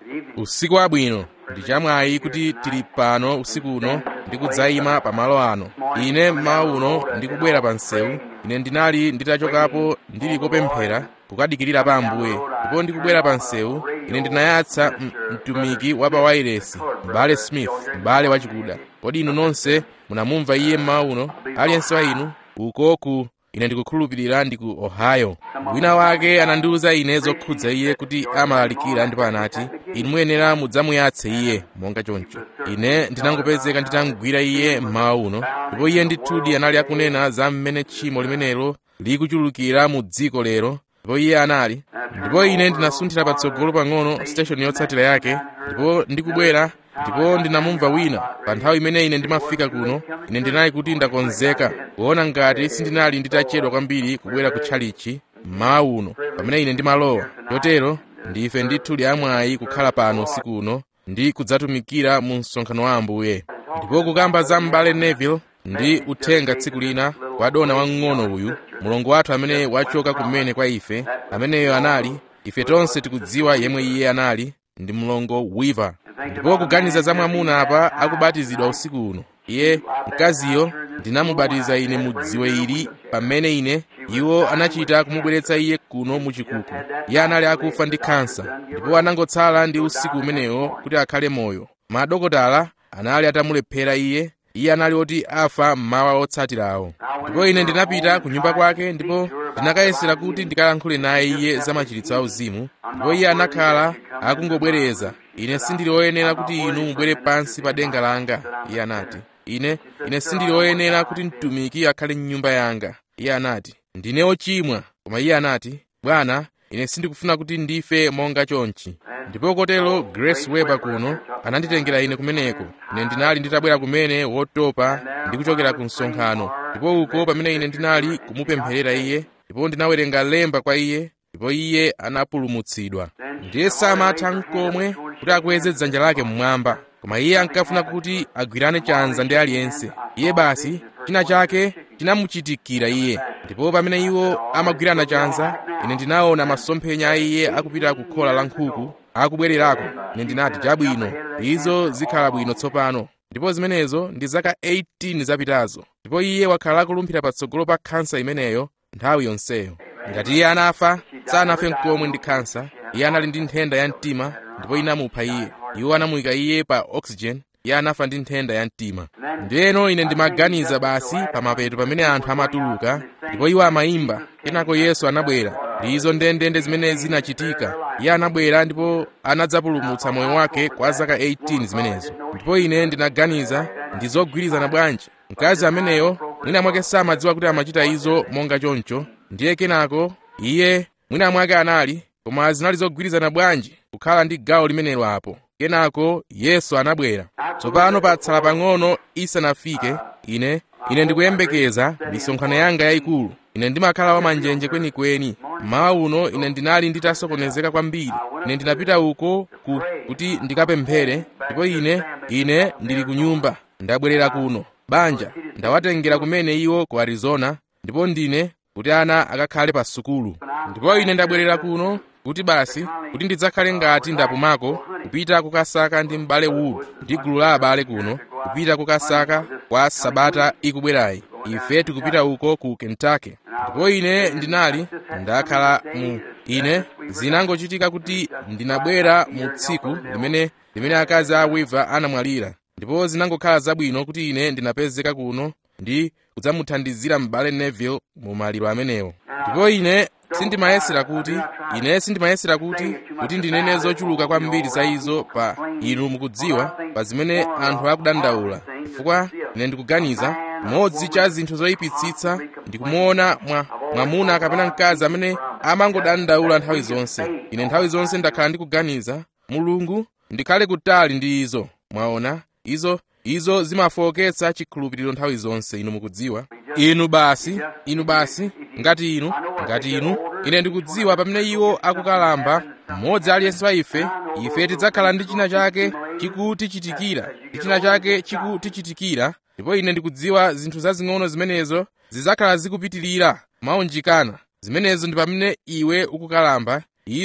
usiku wabwino ndi chamwayi kuti tili pano usiku uno ndi kudzayima pamalo ano ine mmawa uno ndikubwera pa msewu ine ndinali nditachokapo ndili kopemphera kukadikirira pa ambuye ndipo ndikubwera pa msewu ine ndinayatsa mtumiki wa pa wairesi m'bale smith m'bale wachikuda kodi inu nonse munamumva iye mmawa uno aliyense wa inu ukoku ine ndikukhulupirira ndi ku ohio wina wake anandiwuza ine zokhudza iye kuti amalalikira ndipo anati inu muyenera mudzamuyatse iye monga choncho ine ndinangopezeka nditangwira iye mmawa uno ndipo iye ndithudi anali akunena za mmene tchimo limenelo likuchulukira mu dziko lero ndipo iye anali ndipo ine ndinasunthira patsogolo pang'ono station yotsatira yake ndipo ndikubwera ndipo ndinamumva wina pa nthawi imene ine ndimafika kuno ine ndinali kuti ndakonzeka kuona ngati sindinali nditachedwa kwambiri kubwera ku tchalichi mmawa uno pamene ine ndimalowa chotero ndife ndithudi amwayi kukhala pano usiku uno ndi kudzatumikira mu msonkhano wa ambuye ndipo kukamba za m'bale neville ndi uthenga tsiku lina kwa dona wamng'ono uyu mulongo wathu amene wachoka kumene kwa ife ameneyo anali ife tonse tikudziwa yemwe iye anali ndi mlongo weaver ndipo kuganiza za mwamuna apa akubatizidwa usiku uno iye mkaziyo ndinamubatiza ine mu dziwe ili pamene ine iwo anachita kumubweretsa iye kuno muchikuku iye anali akufa ndi khansa ndipo anangotsala ndi usiku umenewo kuti akhale moyo madokotala anali atamulephera iye iye anali oti afa mmawa otsatirawo ndipo ine ndinapita ku nyumba kwake ndipo ndinakayesera kuti ndikalankhule naye iye za machiritso auzimu ndipo iye anakhala akungobwereza ine sindili woyenera kuti inu mubwere pansi pa denga langa iye anati ine ine sindili woyenera kuti mtumiki akhale m'nyumba yanga iye anati ndine ochimwa koma iye anati bwana ine sindikufuna kuti ndife monga chonchi ndipo kotero grace weber kuno ananditengera ine kumeneko ine ndinali nditabwera kumene wotopa ndi kuchokera ku msonkhano ndipo uko pamene ine ndinali kumupempherera iye ndipo ndinawerenga lemba kwa iye ndipo iye anapulumutsidwa ndiye samatha nkomwe kuti akweze dzanja lake mmwamba koma iye ankafuna kuti agwirane chanza ndi aliyense iye basi china chake chinamuchitikira iye ndipo pamene iwo amagwirana chanza ine ndinaona masomphenya a iye akupita ku khola la nkhuku akubwererako ine ndinati chabwino izo zikhala bwino tsopano ndipo zimenezo ndi zaka 18 zapitazo ndipo iye wakhala akulumphira patsogolo pa khansa imeneyo nthawi yonseyo ngati iye anafa sanafe nkomwe ndi khansa iye anali ndi nthenda ya mtima ndipo inamupha iye iwo anamuyika iye pa oxygen iye anafa ndi nthenda ya mtima ndiyeno ine ndimaganiza basi pamapeto pamene anthu amatuluka ndipo iwo amayimba kenako yesu anabwera ndizo ndendende zimene zinachitika iye anabwera ndipo anadzapulumutsa moyo wake kwa zaka 18 zimenezo ndipo ine ndinaganiza ndi zogwirizana bwanji mkazi ameneyo mwina mwake samadziwa kuti amachita izo monga choncho ndiye kenako iye mwina mwake anali koma zinali zogwirizana bwanji kukhala ndi gawo limenelo apo kenako yesu anabwera tsopano patsala pang'ono isanafike ine ine ndikuyembekeza misonkhano yanga yayikulu ine ndimakhala wamanjenje kwenikweni mmawa uno ine ndinali nditasokonezeka kwambiri ine ndinapita uko ku, kuti ndikapemphere ndipo ine ine ndili ku nyumba ndabwerera kuno banja ndawatengera kumene iwo ku arizona ndipo ndine kuti ana akakhale pa sukulu ndipo ine ndabwerera kuno kuti basi kuti ndidzakhale ngati ndapumako kupita kukasaka ndi m'bale wood ndi gulu la abale kuno kupita kukasaka kwa sabata ikubwerayi ife tikupita uko ku kentucky ndipo ine ndinali ndakhala mu ine zinangochitika kuti ndinabwera mu tsiku limene limene akazi a weaver anamwalira ndipo zinangokhala zabwino kuti ine ndinapezeka kuno ndi kudzamuthandizira m'bale neville mu maliro amenewo ndipo ine sindimayesera kuti ine sindimayesera kuti kuti ndinene zochuluka kwambiri za izo pa inu mukudziwa pa zimene anthu akudandaula chifukwa ine ndikuganiza mmodzi cha zinthu zoyipitsitsa ndikumuona mwa mwamuna kapena mkazi amene amangodandaula nthawi zonse ine nthawi zonse ndakhala ndikuganiza mulungu ndikhale kutali ndi izo mwaona izo izo zimafowoketsa chikhulupiriro nthawi zonse inu mukudziwa inu basi inu basi ngati inu ngati inu ine ndikudziwa pamene iwo akukalamba mmodzi aliyense wa ife ife tidzakhala ndi china chake chikutichitikira ndi china chake chikutichitikira ndipo ine ndikudziwa zinthu zazing'ono zimenezo zidzakhala zikupitirira maunjikana zimenezo ndi pamene iwe ukukalamba izo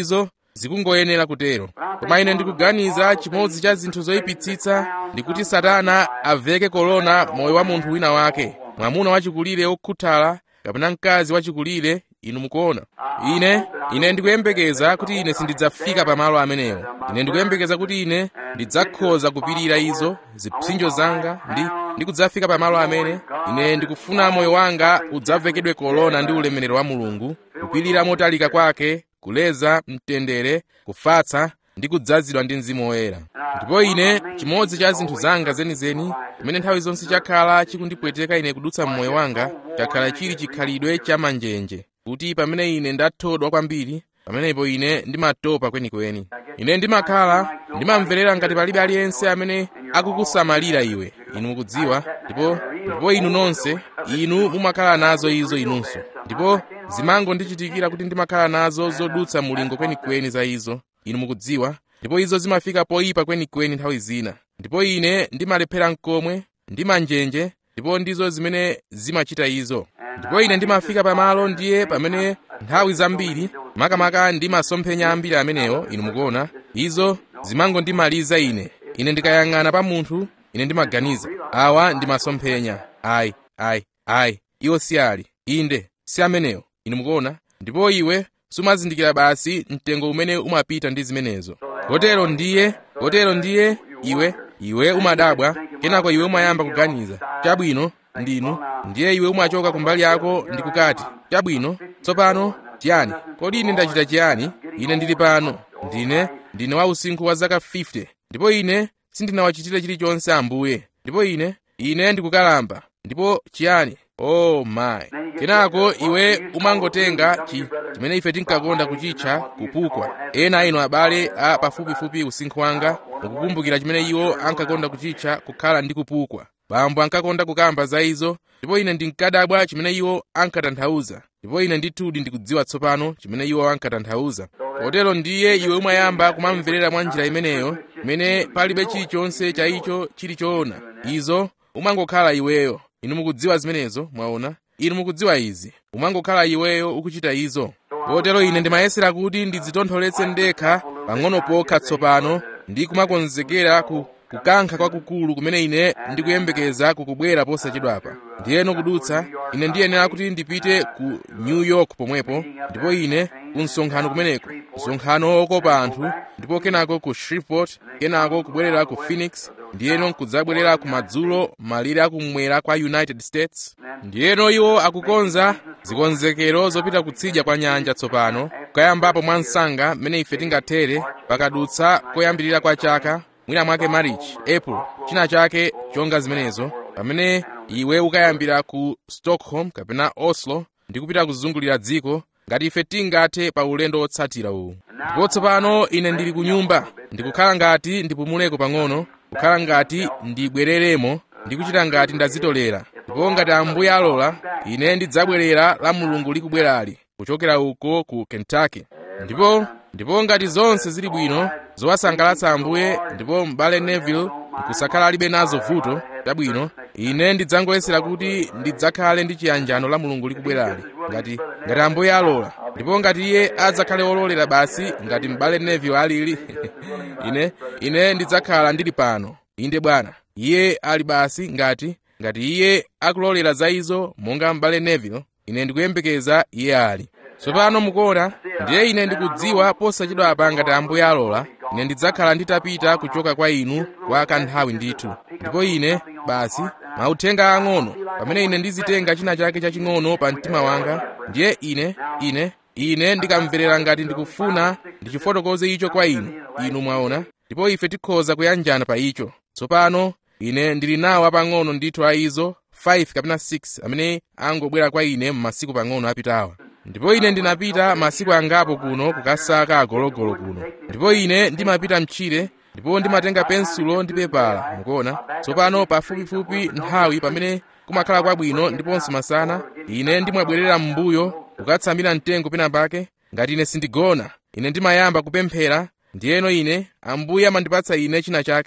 zikungoyenera kutero koma ine ndikuganiza chimodzi cha zinthu zoyipitsitsa ndikuti satana aveke kolona moyo wa munthu wina wake mwamuna wachikulire wokhuthala kapena mkazi wachikulire inu mukuona ine ine ndikuyembekeza kuti ine sindidzafika pamalo amenewo ine ndikuyembekeza kuti ine ndidzakhoza kupirira izo zipsinjo zanga ndi ndikudzafika pamalo amene ine ndikufuna moyo wanga udzavekedwe kolona ndi ulemerero wa mulungu kupirira motalika kwake kuleza mtendere kufatsa ndi kudzazidwa ndi mzimu woyera ndipo ine chimodzi cha zinthu zanga zenizeni chimene nthawi zonse chakhala chikundipweteka ine kudutsa mmoyo wanga chakhala chili chikhalidwe cha manjenje kuti pamene ine ndathodwa kwambiri pamenepo ine ndimatopa kwenikweni ine ndimakhala ndimamverera ngati palibe aliyense amene akukusamalira iwe inu mukudziwa ndipo ndipo inu nonse inu mumakhala nazo izo inunso ndipo zimangondichitikira kuti ndimakhala nazo zodutsa mulingo kwenikweni za izo inu mukudziwa ndipo izo zimafika poyipa kwenikweni nthawi zina ndipo ine ndimalephera mkomwe ndimanjenje ndipo ndizo zimene zimachita izo ndipo ine ndimafika pamalo ndiye pamene nthawi zambiri makamaka ndimasomphenya ambiri amenewo inu mukuona izo zimangondimaliza ine ine ndikayang'ana pa munthu ine ndimaganiza awa ndimasomphenya ayi ayi ayi iwo si ali inde si amenewo inu mukuona ndipo iwe sumazindikira basi mtengo umene umapita ndi zimenezo kotero ndiye kotero ndiye iwe iwe umadabwa kenako iwe umayamba kuganiza chabwino ndinu ndiye iwe umachoka kumbali yako ndi kukati chabwino tsopano chiyani kodi ine ndachita chiyani ine ndili pano ndine ndine wa usinkhu wa zaka 50 ndipo ine sindinawachitire chilichonse ambuye ndipo ine ine ndikukalamba ndipo chiyani oh my kenako iwe umangotenga chi chimene ife tinkakonda kuchitcha kupukwa ena inu abale a pafupifupi usinkhu wanga mukukumbukira chimene iwo ankakonda kuchitcha kukhala ndi kupukwa bambo ankakonda kukamba za izo ndipo ine ndinkadabwa chimene iwo ankatanthauza ndipo ine ndithudi ndikudziwa tsopano chimene iwo ankatanthauza potero ndiye iwe umayamba kumamverera mwa njira imeneyo imene palibe chilichonse cha icho chili choona izo umangokhala iweyo inu mukudziwa zimenezo mwaona inu mukudziwa izi umangokhala iweyo ukuchita izo potero ine ndimayesera kuti ndidzitontholetse ndekha pang'ono pokha tsopano ndi kumakonzekera ku kukankha kwakukulu kumene ine ndikuyembekeza kukubwera posachedwapa ndiyeno kudutsa ine ndiyenera kuti ndipite ku new york pomwepo ndipo ine ku msonkhano kumeneko msonkhano wokopa anthu ndipo kenako ku shreveport kenako kubwerera ku phoenix ndiyeno nkudzabwerera kumadzulo malire akumwera kwa united states ndiyeno iwo akukonza zikonzekero zopita kutsidya kwa nyanja tsopano kukayambapo mwa msanga mmene ife tingathere pakadutsa koyambirira kwa chaka mwina mwake march april china chake chonga zimenezo pamene iwe ukayambira ku stockholm kapena oslo ndi kupita kuzungulira dziko ngati ife tingathe pa ulendo wotsatira uwu ndipo tsopano ine ndili ku nyumba ndikukhala ngati ndipumuleko pang'ono kukhala ngati ndibwereremo ndi kuchita ngati ndazitolera ndipo ngati ambuye alola ine ndidzabwerera la mulungu likubwerali kuchokera uko ku kentucky ndipo ndipo ngati zonse zili bwino zowasangalatsa ambuye ndipo m'bale neville nkusakhala alibe nazo vuto tabwino ine ndidzangoyesera kuti ndidzakhale ndi chiyanjano la mulungu likubwerali ngati ngati ambuye alola ndipo ngati iye adzakhale wololera basi ngati m'bale neville alili ine ine ndidzakhala ndili pano inde bwana iye ali basi ngati ngati iye akulolera za izo monga m'bale neville ine ndikuyembekeza iye ali tsopano mukuona ndiye ine ndikudziwa posachedwapa ngati ambuye alola ine ndidzakhala nditapita kuchoka kwa inu kwa kanthawi ndithu ndipo ine basi mauthenga ang'ono pamene ine ndizitenga china chake chaching'ono pa mtima wanga ndiye ine ine ine ndikamverera ngati ndikufuna ndichifotokoze icho kwa inu inu mwaona ndipo ife tikhoza kuyanjana pa icho tsopano ine ndili nawo apang'ono ndithu a izo 5 kapena 6 amene angobwera kwa ine m'masiku pang'ono apitawa ndipo ine ndinapita masiku angapo kuno kukasaka agologolo kuno ndipo ine ndimapita mtchire ndipo ndimatenga pensulo ndi pepala mukuona tsopano pafupifupi nthawi pamene kumakhala kwabwino ndiponso masana ine ndimabwerera m'mbuyo kukatsamira mtengo pena pake ngati ine sindigona ine ndimayamba kupemphera ndiyeno ine ambuye amandipatsa ine china chake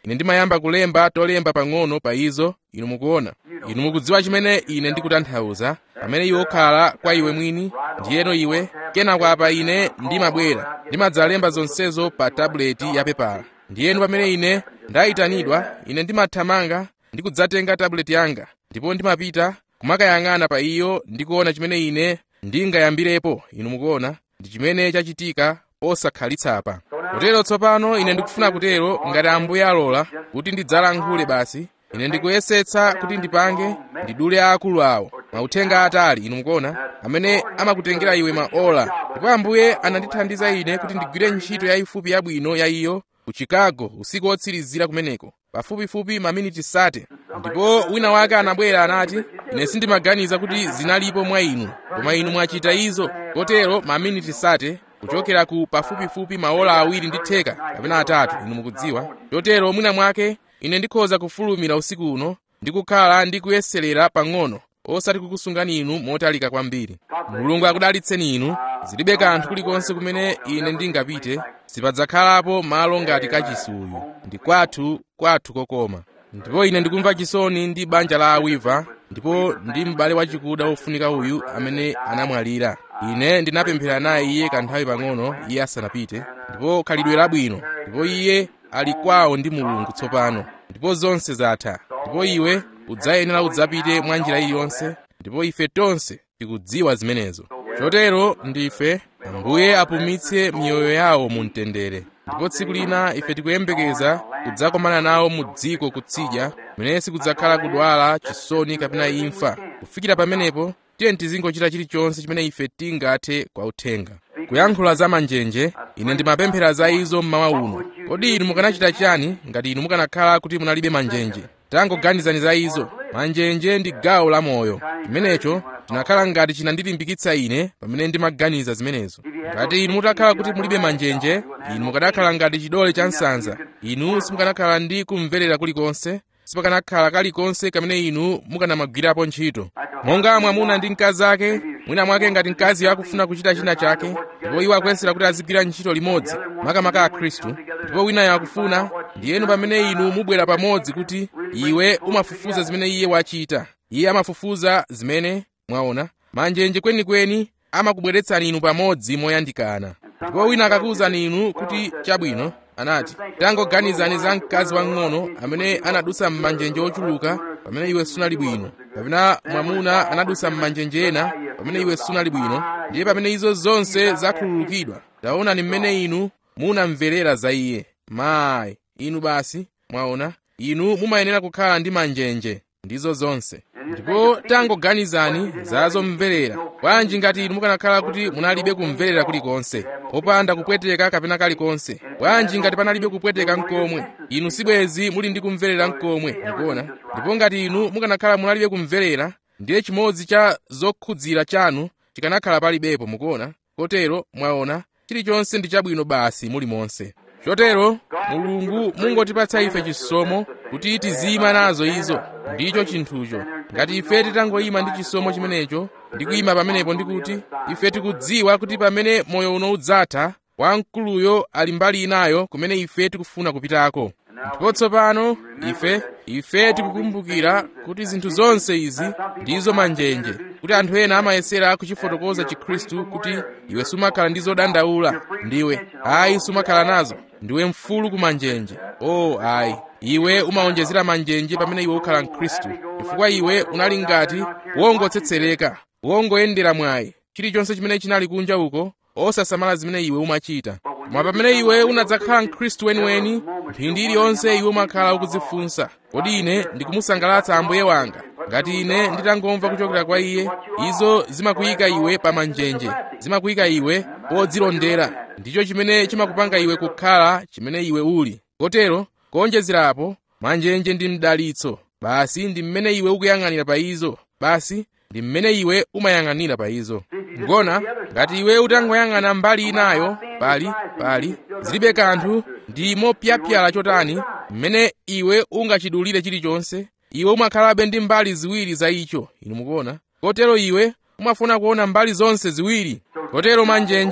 ine ndimayamba kulemba tolemba pang'ono pa izo inu mukuona inu mukudziwa chimene ine ndikutanthauza pamene iwe ukhala kwa iwe mwini ndiyeno iwe kenako apa ine ndimabwera ndimadzalemba zonsezo pa tabuleti yapepala ndiyeno pamene ine ndayitanidwa ine ndimathamanga ndi kudzatenga tabuleti yanga ndipo ndimapita kumakayang'ana pa iyo ndikuona chimene ine ndingayambirepo inu mukuona ndi chimene chachitika osakhalitsa kotero tsopano ine ndikufuna kutero ngati ambuye alola kuti ndidzalankhule basi ine ndikuyesetsa kuti ndipange ndidule aakulu awo mauthenga atali inu mukuona amene amakutengera iwe maola ndipo ambuye anandithandiza ine kuti ndigwire ntchito yayifupi yabwino ya iyo ku chicago usiku wotsirizira kumeneko pafupifupi maminiti sate ndipo wina wake anabwera anati ine sindimaganiza kuti zinalipo mwa inu koma inu mwachita izo kotero maminiti sate kuchokera ku pafupifupi maola awiri ndi theka kapena atatu inu mukudziwa chotero mwina mwake ine ndikhoza kufulumira usiku uno ndi kukhala ndi kuyeserera pang'ono osati kukusungani inu motalika kwambiri mulungu akudalitseni inu zilibe kanthu kulikonse kumene ine ndingapite sipadzakhalapo malo ngati kachisi uyu ndi kwathu kwathu kokoma ndipo ine ndikumva chisoni ndi banja la awiva ndipo ndi m'bale wachikuda wofunika uyu amene anamwalira ine ndinapemphera naye iye kanthawi pang'ono iye asanapite ndipo khalidwe labwino ndipo iye ali kwawo ndi mulungu tsopano ndipo zonse zatha ndipo iwe udzayenera udzapite mwa njira iliyonse ndipo ife tonse tikudziwa zimenezo chotero ndife ambuye apumitse miyoyo yawo mu mtendere ndipo tsiku lina ife tikuyembekeza kudzakomana nawo mu dziko kutsidya kumene sikudzakhala kudwala chisoni kapena imfa kufikira pamenepo tiye tizingochita chilichonse chimene ife tingathe kwa uthenga kuyankhula za manjenje ine ndimapemphera za izo mmawa uno kodi inu mukanachita chani ngati inu mukanakhala kuti munalibe manjenje tangoganizani za izo manjenje ndi gawo la moyo chimenecho chinakhala ngati chinandilimbikitsa ine pamene ndimaganiza zimenezo ngati inu mutakhala kuti mulibe manjenje inu mukanakhala ngati chidole cha nsanza inu simukanakhala ndi kumverera kulikonse sipakanakhala kalikonse kamene inu mukanamagwirapo ntchito monga mwamuna ndi mkazi ake mwina mwake ngati mkazi akufuna kuchita china chake ndipo iwo akuyesera kuti azigwira ntchito limodzi makamaka a khristu ndipo winayo akufuna ndiyenu pamene inu mubwera pamodzi kuti iwe umafufuza zimene iye wachita iye amafufuza zimene mwaona manjenje kwenikweni amakubweretsani inu pamodzi moyandikana ndipo wina akakuwuzani inu kuti chabwino anati tangoganizani za mkazi wang'ono amene anadusa m'manjenje ochuluka pamene iwe sunali bwino kapena mwamuna anadusa m'manjenje ena pamene iwe sunali bwino ndiye pamene izo zonse zakhululukidwa taonani mmene inu munamverera za iye mayi inu basi mwaona inu mumayenera kukhala ndi manjenje ndizo zonse ndipo tangoganizani za zomverera bwanji ngati inu mukanakhala kuti munalibe kumverera kulikonse popanda kupweteka kapena kalikonse bwanji ngati panalibe kupweteka mkomwe inu sibwezi muli ndi kumverera mkomwe mukuona ndipo ngati inu mukanakhala munalibe kumverera ndiye chimodzi cha zokhudzira chanu chikanakhala palibepo mukuona kotero mwaona chilichonse ndi chabwino basi mulimonse chotero mulungu mungotipatsa ife chisomo kuti tiziyima nazo izo ndicho chinthucho ngati ife titangoyima ndi chisomo chimenecho ndi kuyima pamenepo ndikuti ife tikudziwa kuti pamene moyo uno udzatha wamkuluyo ali mbali inayo kumene ife tikufuna kupitako ndipo tsopano ife ife tikukumbukira kuti zinthu zonse izi ndizo manjenje kuti anthu ena amayesera kuchifotokoza chikhristu kuti iwe sumakhala ndi zodandaula ndiwe ayi sumakhala nazo ndiwe mfulu ku manjenje o oh, ayi iwe umawonjezera manjenje pamene iwe ukhala mkhristu chifukwa iwe unali ngati wongotsetsereka wongoyendera mwayi chilichonse chimene chinali kunja uko osasamala zimene iwe umachita koma pamene iwe unadzakhala mkhristu weniweni mphindi iliyonse iwe umakhala ukudzifunsa kodi ine ndikumusangalatsa ambuye wanga ngati ine nditangomva kuchokera kwa iye izo zimakuyika iwe pa manjenje zimakuyika iwe podzilondera ndicho chimene chimakupanga iwe kukhala chimene iwe uli kotero kuonjezerapo manjenje ndi mdalitso basi ndi mmene iwe ukuyang'anira pa izo basi ndi mmene iwe umayang'anira pa izo ngona ngati iwe utangoyang'ana mbali inayo pali pali zilibe kanthu ndi mopyapyala chotani mmene iwe ungachidulire chilichonse iwe umakhalabe ndi mbali ziwiri za icho inu mukuona kotero iwe umafuna kuona mbali zonse ziwiri kotero manjenje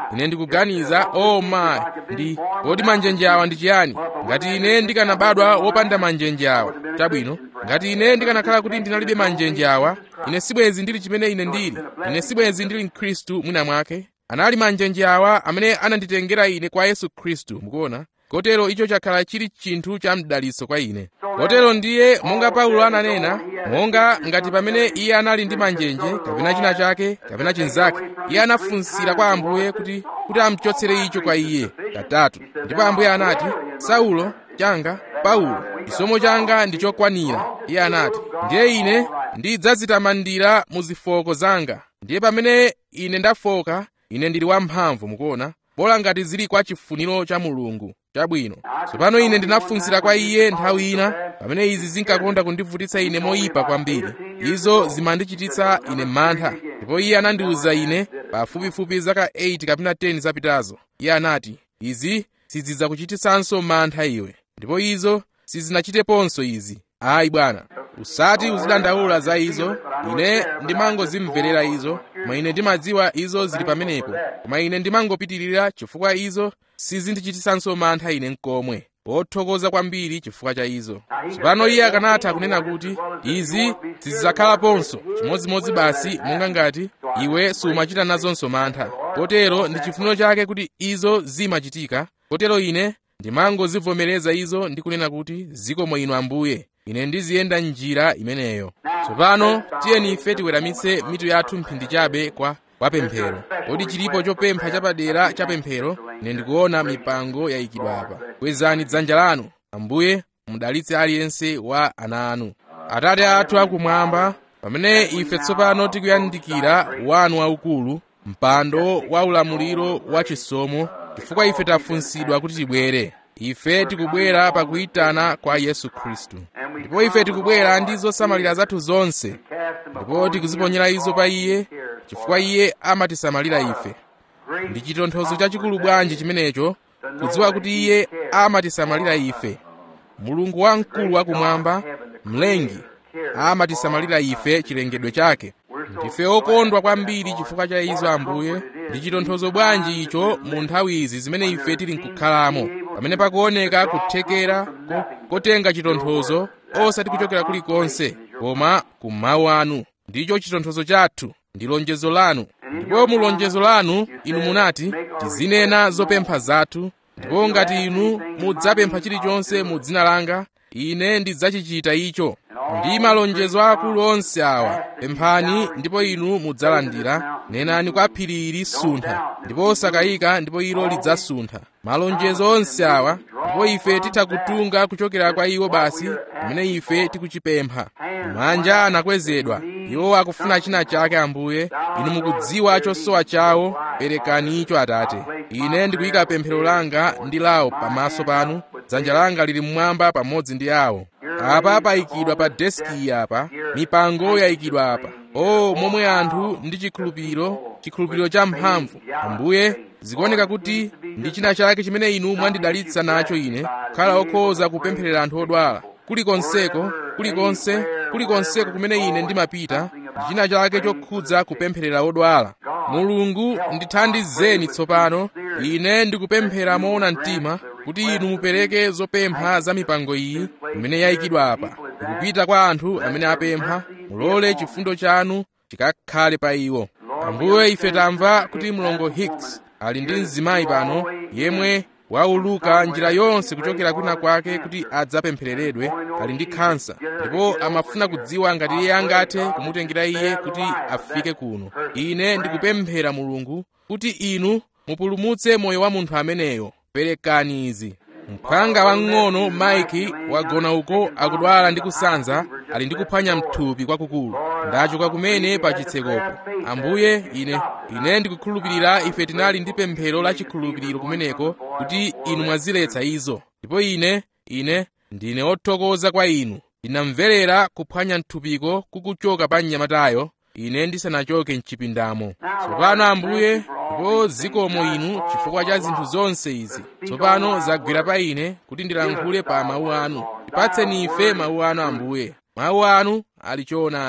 ine ndikuganiza oh my ndi kodi manjenje awa ndi chiyani ngati ine ndikanabadwa wopanda manjenje awa chabwino ngati ine ndikanakhala kuti ndinalibe manjenje awa ine sibwezi ndili chimene ine ndili ine sibwezi ndili mkhristu mwina mwake anali manjenje awa amene ananditengera ine kwa yesu khristu mukuona kotero icho chakhala chili chinthu cha mdaliso kwa ine kotero ndiye monga paulo ananena monga ngati pamene iye anali ndi manjenje kapena china chake kapena chinzake iye anafunsira kwa ambuye kuti kuti amuchotsere icho kwa iye katatu ndipo ambuye anati saulo changa paulo chisomo changa ndi chokwanira iye anati ndiye ine ndidzazitamandira mu zifoko zanga ndiye pamene ine ndafoka ine ndili wamphamvu mukuona bola ngati zili kwa chifuniro cha mulungu chabwino tsopano ine ndinafunsira kwa iye nthawi ina pamene izi zinkakonda kundivutitsa ine moyipa kwambiri izo zimandichititsa ine mantha ndipo iye anandiwuza ine pafupifupi zaka 8 kapena 10 zapitazo iye anati izi sizidzakuchititsanso mantha iwe ndipo izo sizinachiteponso izi ayi bwana usati uzidandaula za izo ine ndimangozimverera izo koma ine ndimadziwa izo zili pamenepo koma ine ndimangopitirira chifukwa izo sizindichititsanso mantha ine nkomwe wothokoza kwambiri chifukwa cha izo tsopano iye akanatha kunena kuti izi sizidzakhalaponso chimodzimodzi basi monga ngati iwe sumachita nazonso mantha kotero ndi chifuniro chake kuti izo zimachitika kotero ine ndimangozivomereza izo ndi kunena kuti zikomo inu ambuye ine ndiziyenda njira imeneyo tsopano tiyeni ife tiweramitse mitu yathu mphindi chabe kwa kwa pemphero kodi chilipo chopempha chapadera cha pemphero ine ndikuona mipango yayikidwa apa kwezani dzanja lanu ambuye mudalitse aliyense wa ana anu atate athu akumwamba pamene ife tsopano tikuyandikira wanu waukulu mpando wa ulamuliro wa chisomo chifukwa ife tafunsidwa kuti tibwere ife tikubwera pakuyitana kwa yesu khristu ndipo ife tikubwera ndi zosamalira zathu zonse ndipo tikuziponyera izo pa iye chifukwa iye amatisamalira ife ndi chitonthozo chachikulu bwanji chimenecho kudziwa kuti iye amatisamalira ife mulungu wamkulu wakumwamba mlengi amatisamalira ife chilengedwe chake ndife okondwa kwambiri chifukwa cha izo ambuye ndi chitonthozo bwanji icho mu nthawi izi zimene ife tili nkukhalamo pamene pakuoneka kuthekera ko, kotenga chitonthozo osati kuchokera kulikonse koma ku mawu anu ndicho chitonthozo chathu ndi lonjezo lanu ndipo mu lonjezo lanu inu munati tizinena zopempha zathu ndipo ngati inu mudzapempha chilichonse mu dzina langa ine ndidzachichita icho ndi malonjezo akulu onse awa pemphani ndipo inu mudzalandira nenani kwa phiri ili suntha ndipo osakayika ndipo ilo lidzasuntha malonjezo onse awa ndipo ife titha kutunga kuchokera kwa iwo basi pamene ife tikuchipempha manja anakwezedwa iwo akufuna china chake ambuye inu mukudziwa chosowa chawo perekani icho atate ine ndikuyika pemphero langa ndi lawo pamaso panu dzanja langa lili mmwamba pamodzi ndi awo apa payikidwa pa deski apa mipango yayikidwa apa o momwe anthu ndi chikhulupiriro chikhulupiriro cha mphamvu ambuye zikuoneka kuti ndi china chake chimene inu mwandidalitsa nacho ine kukhala okhoza kupempherera anthu odwala kulikonseko kulikonse kulikonseko kumene ine ndimapita ndi china chake chokhudza kupempherera odwala mulungu ndithandizeni tsopano ine ndikupemphera moona mtima kuti inu mupereke zopempha za mipango iyi imene yayikidwa apa ikupita kwa anthu amene apempha mulole chifundo chanu chikakhale pa iwo ambuye ife tamva kuti mlongo hicks ali ndi mzimayi pano yemwe wauluka njira yonse kuchokera kwina kwake kuti adzapemphereredwe ali ndi khansa ndipo amafuna kudziwa ngati iye angathe kumutengera iye kuti afike kuno ine ndikupemphera mulungu kuti inu mupulumutse moyo wa munthu ameneyo perekani izi mphanga wang'ono maiki wagona uko akudwala ndi kusanza ali ndi kuphwanya mthupi kwakukulu ndachoka kumene pa chitsekopo ambuye ine ine ndikukhulupirira ife tinali ndi pemphero la chikhulupiriro kumeneko kuti inu mwaziletsa izo ndipo ine ine ndine othokoza kwa inu ndinamverera kuphwanya mthupiko kukuchoka pa mnyamatayo ine ndisanachoke mchipindamo tsopano ambuye ndipo zikomo inu chifukwa cha zinthu zonse izi tsopano zagwera pa ine kuti ndilankhule pa mawu anu tipatseni ife mawu anu ambuye mawu anu ali choonadi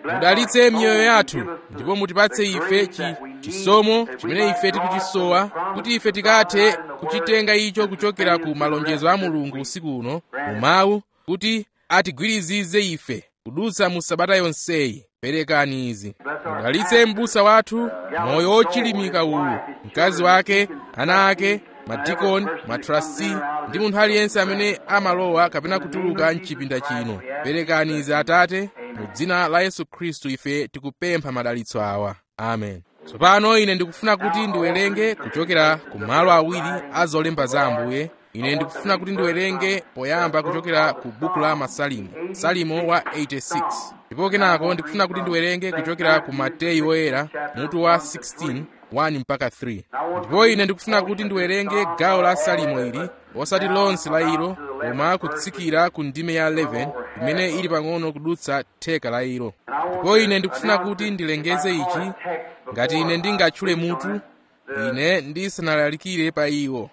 mudalitse miyoyo yathu ndipo mutipatse ife chi chisomo chimene ife tikuchisowa kuti ife tikathe kuchitenga icho kuchokera ku malonjezo a mulungu usiku uno mu mawu kuti atigwirizize ife kudutsa mu sabata yonseyi perekani izi mudalitse m'busa wathu moyo wochilimika uwu mkazi wake ana ake madikoni matrasti ndi munthu aliyense amene amalowa kapena kutuluka mchipinda chino perekani izi atate mu dzina la yesu khristu ife tikupempha madalitso awa amen tsopano ine ndikufuna kuti ndiwerenge kuchokera ku malo awiri a zolemba za ambuye ine ndikufuna kuti ndiwerenge poyamba kuchokera ku buku la masalimo salimo wa 86 ndipo kenako ndikufuna kuti ndiwerenge kuchokera ku mateyu oyera mutu wa 16 1 mpaka 3 ndipo ine ndikufuna kuti ndiwerenge gawo la salimo ili osati lonse la ilo koma kutsikira ku ndime ya 11 imene ili pang'ono kudutsa theka la ilo ndipo ine ndikufuna kuti ndilengeze ichi ngati ine ndingatchule mutu ine ndisanalalikire pa iwo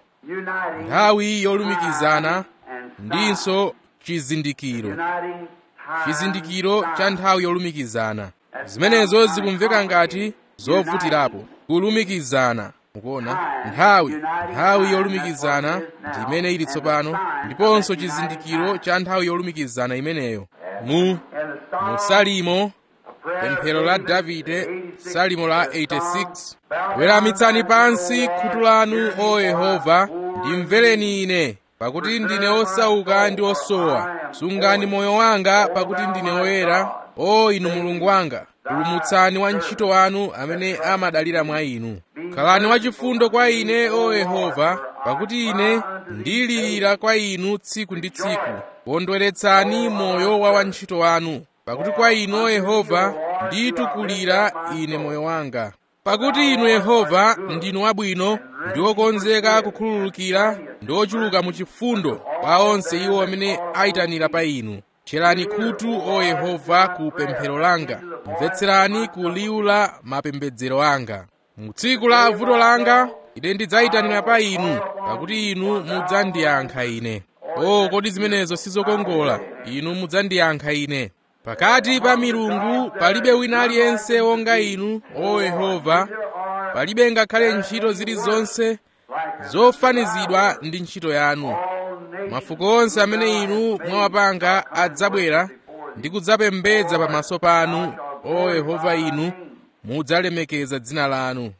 nthawi yolumikizana ndinso chizindikiro chizindikiro cha nthawi yolumikizana zimenezo zikumveka ngati zovutirapo kulumikizana mukuona nthawi nthawi yolumikizana ndi imene ili tsopano ndiponso chizindikiro cha nthawi yolumikizana imeneyo mu mu salimo pemphero la davide salimo la 86 weramitsani pansi khutu lanu o yehova ndimvereni ine pakuti ndine osauka ndi osowa sungani moyo wanga pakuti ndine woyera o inu mulungu wanga pulumutsani wantchito wanu amene amadalira mwa inu khalani wachifundo kwa ine o yehova pakuti ine ndilirira kwa inu tsiku ndi tsiku kondweretsani moyo wa wantchito wanu pakuti kwa inu o yehova nditukulira ine moyo wanga pakuti inu yehova ndinu wabwino ndi wokonzeka kukhululukira ndi ochuluka mu chifundo kwa onse iwo amene ayitanira pa inu tcherani khutu o yehova ku pemphero langa mvetserani ku liwu la mapembedzero anga mu tsiku la vuto langa ine ndidzayitanira pa inu pakuti inu mudzandiyankha ine o kodi zimenezo sizokongola inu mudzandiyankha ine pakati pa milungu palibe wina aliyense wonga inu o yehova palibe ngakhale ntchito zilizonse zofanizidwa ndi ntchito yanu mafuko onse amene inu mwawapanga adzabwera ndi kudzapembedza pamaso panu o yehova inu mudzalemekeza dzina lanu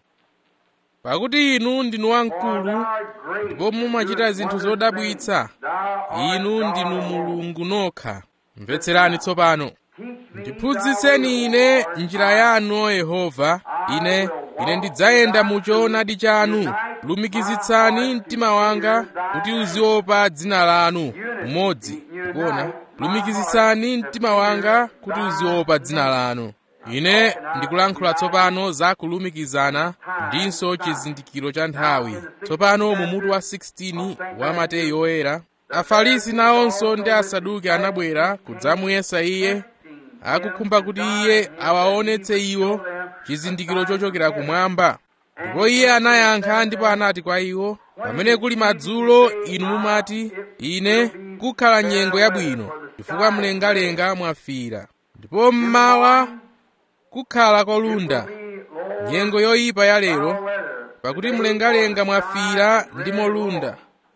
pakuti inu ndinu wamkulu ndipo mumachita zinthu zodabwitsa inu ndinu mulungu nokha mvetserani tsopano ndiphunzitseni ine njira yanu o yehova ine ine ndidzayenda mu choonadi chanu lumikizitsani mtima wanga kuti uziopa dzina lanu umodzi kuona lumikizitsani mtima wanga kuti uziopa dzina lanu ine ndikulankhula tsopano za kulumikizana ndinso chizindikiro cha nthawi tsopano mu mutu wa 16 wa mateyu oyera afarisi nawonso ndi asaduki anabwera kudzamuyesa iye akukhumba kuti iye awaonetse iwo chizindikiro chochokera kumwamba ndipo iye anayankha ndipo anati kwa iwo pamene kuli madzulo inu mumati ine kukhala nyengo yabwino chifukwa mlengalenga mwafira ndipo mmawa kukhala kolunda nyengo yoyipa ya lero pakuti mlengalenga mwafira ndi molunda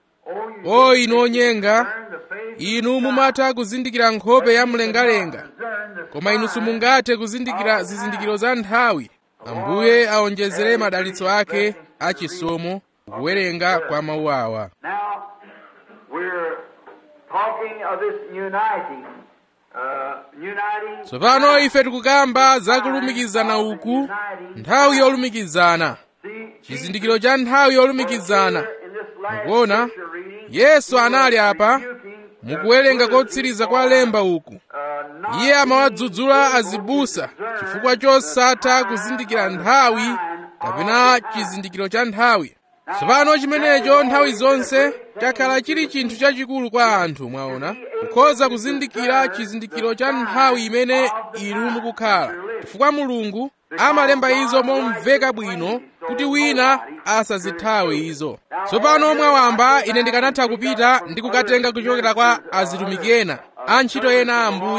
o inu onyenga inu mumatha kuzindikira nkhope ya mlengalenga koma inu simungathe kuzindikira zizindikiro za nthawi ambuye aonjezere madalitso ake achisomo kuwerenga kwa mawu awa Now, we're talking of this uniting. Uh, uniting. tsopano ife tikukamba za kulumikizana uku nthawi yolumikizana See, chizindikiro cha nthawi yolumikizana in this last mukuona scripture reading, yesu anali apa rebuking, mukuwerenga kotsiriza kwa lemba uku uh, not iye amawadzudzula azibusa chifukwa chosatha kuzindikira nthawi kapena chizindikiro cha nthawi tsopano chimenecho nthawi zonse chakhala chili chinthu chachikulu kwa anthu mwaona kukhoza kuzindikira chizindikiro cha nthawi imene inu mukukhala chifukwa mulungu amalemba izo momveka bwino kuti wina asazithawe izo tsopano mwawamba ine ndikanatha kupita ndi kukatenga kuchokera kwa azitumiki ena antchito ena a ambuye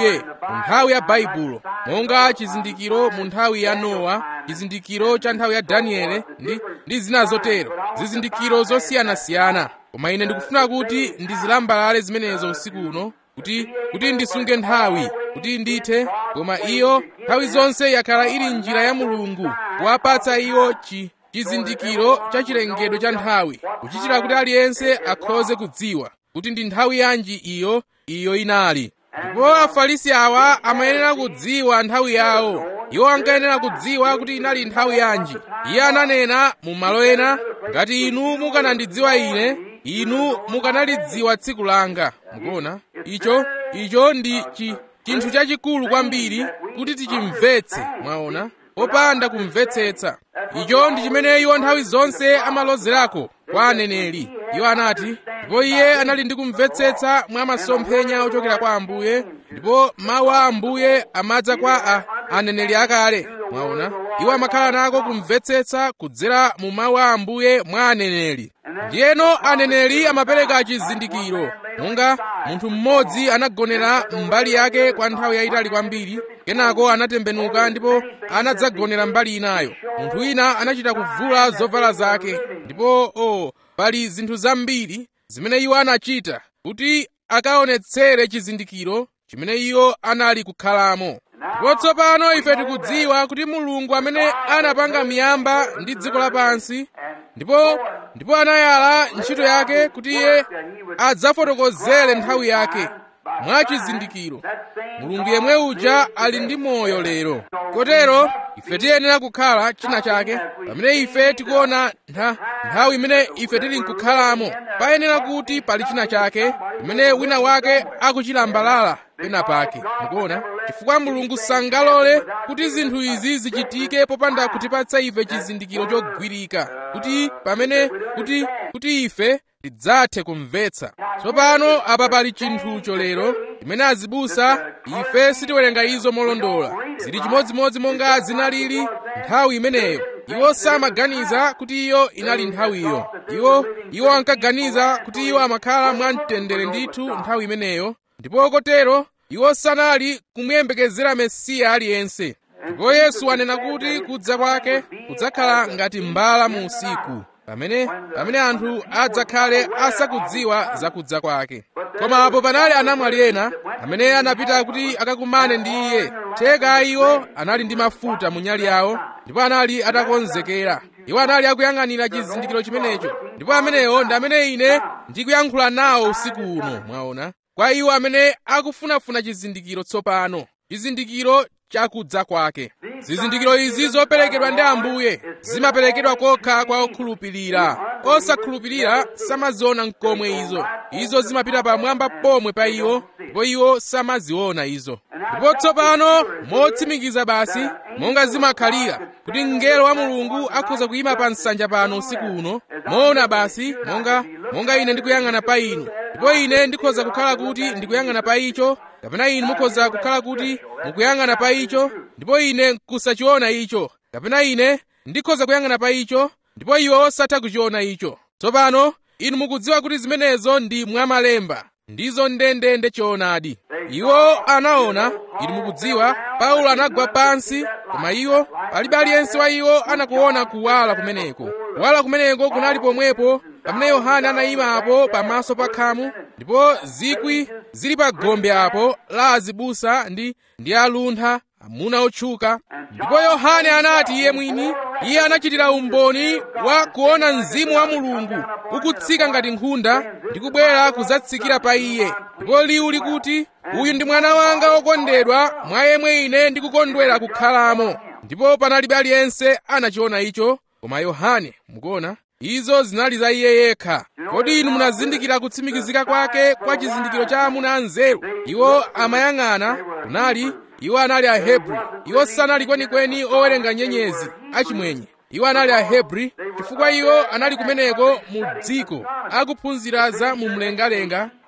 mu nthawi ya baibulo monga chizindikiro mu nthawi ya nowa chizindikiro cha nthawi ya daniele ndi, ndi zina zotero zizindikiro zosiyanasiyana koma ine ndikufuna kuti ndizilambalale zimenezo usiku uno kuti kuti ndisunge nthawi kuti ndithe koma iyo nthawi zonse yakhala ili njira ya mulungu kuwapatsa iwo chi chizindikiro cha chilengedwe cha nthawi kuchitira kuti aliyense akhoze kudziwa kuti ndi nthawi yanji iyo iyo inali ndipo afarisi awa amayenera kudziwa nthawi yawo iwo ankayenera kudziwa kuti inali nthawi yanji iye ananena mu malo ena ngati inu mukanandidziwa ine inu mukanalidziwa tsiku langa mukuona icho icho ndi chi chinthu chachikulu kwambiri kuti tichimvetse mwaona popanda kumvetsetsa icho ndi chimene iwo nthawi zonse amalozerako kwa aneneri iwo anati ndipo iye anali ndi kumvetsetsa mwa masomphenya ochokera kwa ambuye ndipo mawu a ambuye amadza kwa a aneneri akale mwaona iwo amakhala nako kumvetsetsa kudzera mu mawu a ambuye mwa aneneri ndiyeno aneneri amapereka chizindikiro monga munthu mmodzi anagonera mbali yake kwa nthawi yayitali kwambiri kenako anatembenuka ndipo anadzagonera mbali inayo munthu wina anachita kuvula zovala zake ndipo o oh, pali zinthu zambiri zimene iwo anachita kuti akaonetsere chizindikiro chimene iwo anali kukhalamo ndipo tsopano ife tikudziwa kuti mulungu amene anapanga miyamba ndi dziko lapansi ndipo ndipo anayala ntchito yake kuti iye adzafotokozere nthawi yake mwa chizindikiro mulungu yemwe uja ali ndi moyo lero kotero ife tiyenera kukhala china chake pamene ife tikuona ntha, nthawi imene ife tili nkukhalamo payenera kuti pali china chake imene wina wake akuchilambalala pena pake mukuona chifukwa mulungu sangalole kuti zinthu izi zichitike popanda kutipatsa ife chizindikiro chogwirika kuti pamene kuti kuti ife tidzathe kumvetsa tsopano apa pali chinthucho lero imene azibusa ife sitiwerenga izo molondola zili chimodzimodzi monga zinalili nthawi imeneyo iwo samaganiza kuti iyo inali nthawiyo iwo iwo ankaganiza kuti iwo amakhala mwamtendere ndithu nthawi imeneyo ndipo kotero iwo sanali kumuyembekezera mesiya aliyense ndipo yesu anena kuti kudza kwake kudzakhala ngati mbala mu usiku pamene pamene anthu adzakhale asakudziwa zakudza kwake koma apo panali anamwali ena amene anapita kuti akakumane ndi iye theka iwo anali ndi mafuta mu nyali yawo ndipo anali atakonzekera iwo anali akuyang'anira chizindikiro chimenecho ndipo amenewo ndi amene ine ndikuyankhula nawo usiku uno mwaona kwa iwo amene akufunafuna chizindikiro tsopano chizindikiro chakudza kwake zizindikiro izi zoperekedwa ndi ambuye zimaperekedwa kokha kwa okhulupirira osakhulupirira samaziona nkomwe izo izo zimapita pamwamba pomwe pa iwo ndipo iwo samaziona izo ndipo tsopano motsimikiza basi monga zimakhalira kuti mngelo wa mulungu akhoza kuyima pa nsanja pano usiku uno moona basi monga monga ine ndikuyang'ana pa inu ndipo ine ndikhoza kukhala kuti ndikuyang'ana pa icho kapena inu mukhoza kukhala kuti mukuyang'ana pa icho ndipo ine nkusachiona icho kapena ine ndikhoza kuyang'ana pa icho ndipo iwo osatha kuchiona icho tsopano inu mukudziwa kuti zimenezo ndi mwamalemba ndizo ndendende choonadi iwo anaona inu mukudziwa paulo anagwa pansi koma iwo palibe aliyense wa iwo anakuona kuwala kumeneko kuwala kumeneko kunali pomwepo pamene yohane anayima apo pamaso pa khamu ndipo zikwi zili pa gombe apo la azibusa ndi ndi aluntha amuna otchuka ndipo yohane anati iye mwini iye anachitira umboni wa kuona mzimu wa mulungu ukutsika ngati nkhunda ndi kubwera kudzatsikira pa iye ndipo liwu likuti uyu ndi mwana wanga wokondedwa mwa yemwe ine ndikukondwera kukhalamo ndipo panalibe aliyense anachiona icho koma yohane mukuona izo zinali za iye yekha kodi inu munazindikira kutsimikizika kwake kwa chizindikiro cha amuna anzeru iwo amayang'ana kunali iwo anali ahebri iwo sanali kwenikweni owerenga nyenyezi achimwenye iwo anali ahebri chifukwa iwo anali kumeneko mu dziko akuphunzira za mu mlengalenga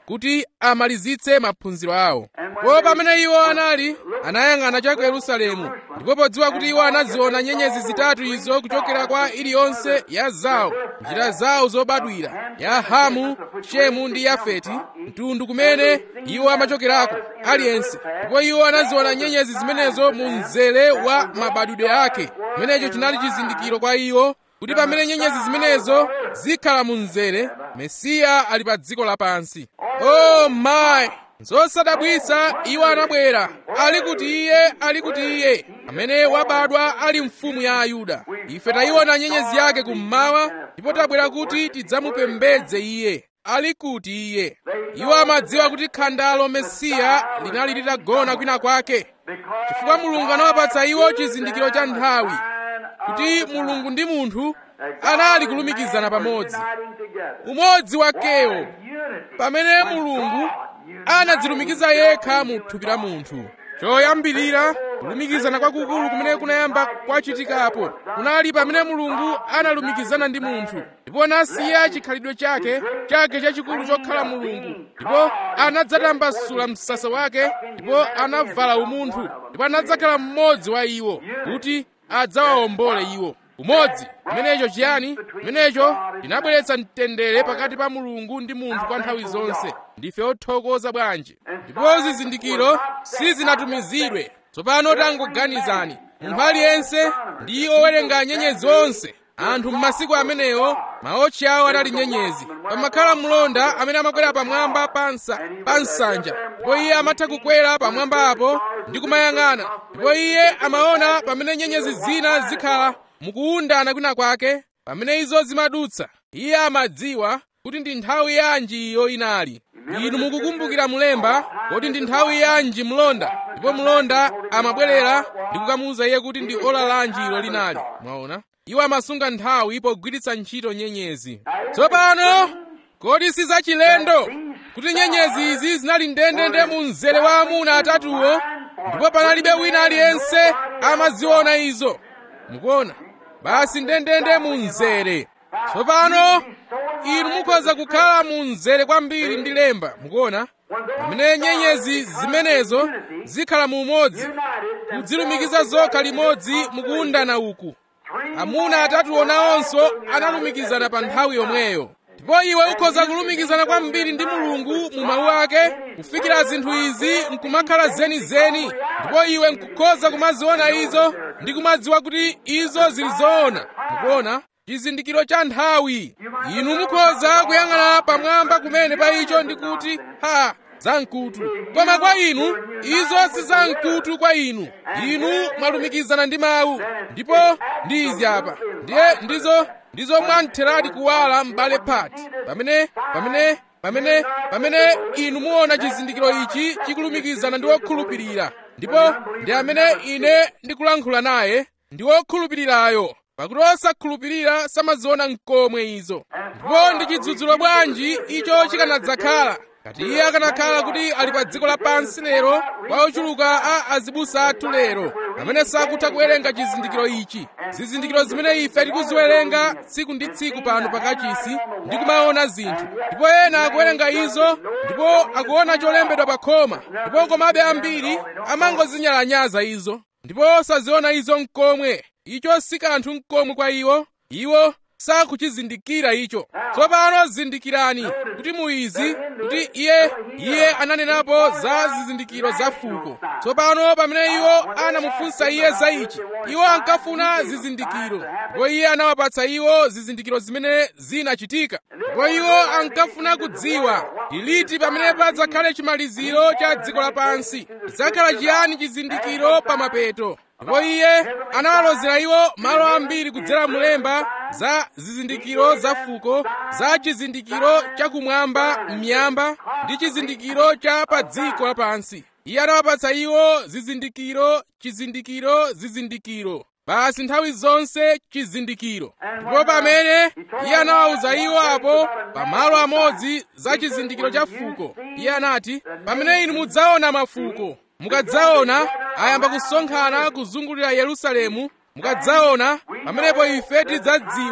kuti amalizitse maphunziro awo po pamene iwo anali anayang'ana cha ku yerusalemu ndipo podziwa kuti iwo anaziona nyenyezi zitatu izo kuchokera kwa iliyonse ya zawo njira zawo zobadwira ya hamu shemu ndi yafeti mtundu kumene iwo amachokerako aliyense ndipo iwo anaziona nyenyezi zimenezo mu mzere wa mabadwidwe ake chimenecho chinali chizindikiro kwa iwo kuti pamene nyenyezi zimenezo zikhala mu mzere mesiya ali pa dziko lapansi oh my zosadabwitsa iwo anabwera ali kuti iye ali kuti iye amene wabadwa ali mfumu ya ayuda ife tayiona nyenyezi yake kummawa ndipo tabwera kuti tidzamupembedze iye ali kuti iye iwo amadziwa kuti khandalo mesiya linali litagona kwina kwake chifukwa mulungu anawapatsa iwo chizindikiro cha nthawi kuti mulungu ndi munthu anali kulumikizana pamodzi umodzi wakewo pamene mulungu anadzilumikiza yekha mu thupi la munthu choyambirira kulumikizana kwakukulu kumene kunayamba kwachitikapo kunali pamene mulungu analumikizana ndi munthu ndipo anasiya chikhalidwe chake chake chachikulu chokhala mulungu ndipo anadzatambasula msasa wake ndipo anavala umunthu ndipo anadzakhala mmodzi wa iwo kuti adzawawombole iwo umodzi chimenecho chiyani chimenecho chinabweretsa mtendere pakati pa mulungu ndi munthu kwa nthawi zonse ndife othokoza bwanji ndipo zizindikiro sizinatumizidwe tsopano tangoganizani munthu aliyense ndi owerenga nyenyezi onse anthu m'masiku amenewo maotchi awo anali nyenyezi pamakhala mlonda amene amakwera pamwamba pansa pa nsanja ndipo iye amatha kukwera pamwamba apo ndi kumayang'ana ndipo iye amaona pamene nyenyezi zina zikhala mukuwundana kwina kwake pamene izo zimadutsa iye amadziwa kuti ndi nthawi yanji iyo inali inu mukukumbukira mlemba kuti ndi nthawi yanji mlonda ndipo mlonda amabwerera ndi kukamuwuza iye kuti ndi ola lanji ilo linali mwaona iwo amasunga nthawi pogwiritsa ntchito nyenyezi tsopano kodi si zachilendo kuti nyenyezi izi zinali ndendende mu mzere wa amuna atatuwo ndipo panalibe wina aliyense amaziona izo mukuona basi ndendende mu mzere tsopano inu mukhoza kukhala mu mzere kwambiri ndi lemba mukuona pamene nyenyezi zimenezo zikhala mu umodzi kudzilumikiza zokha limodzi mukuwundana uku amuna atatu nawonso analumikizana pa nthawi yomweyo ndipo iwe ukhoza kulumikizana kwambiri ndi mulungu mu mawu ake kufikira zinthu izi nkumakhala zenizeni ndipo iwe nkukhoza kumaziona izo ndi kumadziwa kuti izo zili zoona mukuona chizindikiro cha nthawi inu mukhoza kuyang'ana pamwamba kumene pa icho ndi kuti ha zamkutu koma kwa inu izo si zamkutu kwa inu inu mwalumikizana ndi mawu ndipo ndi izi apa ndiye ndizo ndizo mwamtheradi kuwala m'bale phati pamene pamene pamene pamene inu muona chizindikiro ichi chikulumikizana ndi wokhulupirira ndipo ndi amene ine ndikulankhula naye ndi wokhulupirirayo pakuti osakhulupirira samaziona nkomwe izo ndipo ndi chidzudzulo bwanji icho chikanadzakhala kati iye akanakhala kuti ali pa dziko lapansi lero kwa ochuluka a azibusa athu lero amene sakutha kuwerenga chizindikiro ichi zizindikiro zimene ife tikuziwerenga tsiku ndi tsiku pano pakachisi ndi kumaona zinthu ndipo ena akuwerenga izo ndipo akuona cholembedwa pa khoma ndipo komabe ambiri amangozinyalanyaza izo ndipo saziona izo nkomwe icho si kanthu nkomwe kwa iwo iwo sakuchizindikira icho tsopano zindikirani kuti muizi kuti iye iye ananenapo za zizindikiro za fuko tsopano pamene iwo anamufunsa iye za ichi iwo ankafuna zizindikiro ndipo iye anawapatsa iwo zizindikiro zimene zinachitika ndipo iwo ankafuna kudziwa liti pamene padzakhale chimaliziro cha dziko lapansi chidzakhala chiyani chizindikiro pa mapeto ndipo iye anawalozera iwo malo ambiri kudzera mlemba za zizindikiro za fuko za chizindikiro chakumwamba m'miyamba ndi chizindikiro cha pa dziko lapansi iye anawapatsa iwo zizindikiro chizindikiro zizindikiro basi nthawi zonse chizindikiro ndipo pamene iye anawawuza iwo apo pamalo amodzi za chizindikiro cha fuko iye anati pamene inu mudzaona mafuko mukadzaona ayamba kusonkhana kuzungulira yerusalemu mukadzaona pamenepo ife tidzadziwa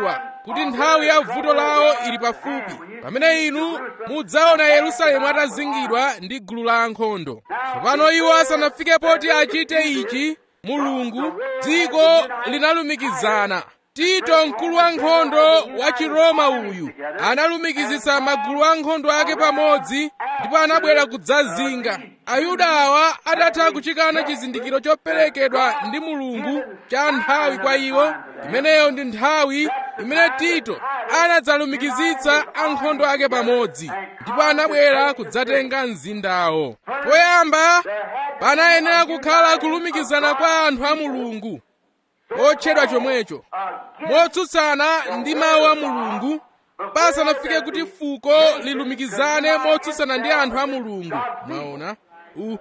kuti nthawi ya vuto lawo ili pafupi pamene inu mudzaona yerusalemu atazingidwa ndi gulu la ankhondo tsopano iwo asanafike poti achite ichi mulungu dziko linalumikizana tito mkulu wa nkhondo wa chiroma uyu analumikizitsa magulu a nkhondo ake pamodzi ndipo anabwera kudzazinga ayuda awa atatha kuchikana chizindikiro choperekedwa ndi mulungu cha nthawi kwa iwo imeneyo ndi nthawi imene tito anadzalumikizitsa ankhondo ake pamodzi ndipo anabwera kudzatenga mzindawo poyamba panayenera kukhala kulumikizana kwa anthu a mulungu otchedwa chomwecho motsutsana ndi mawu a mulungu pasanafike kuti fuko lilumikizane motsutsana ndi anthu a mulungu mwaona u, u,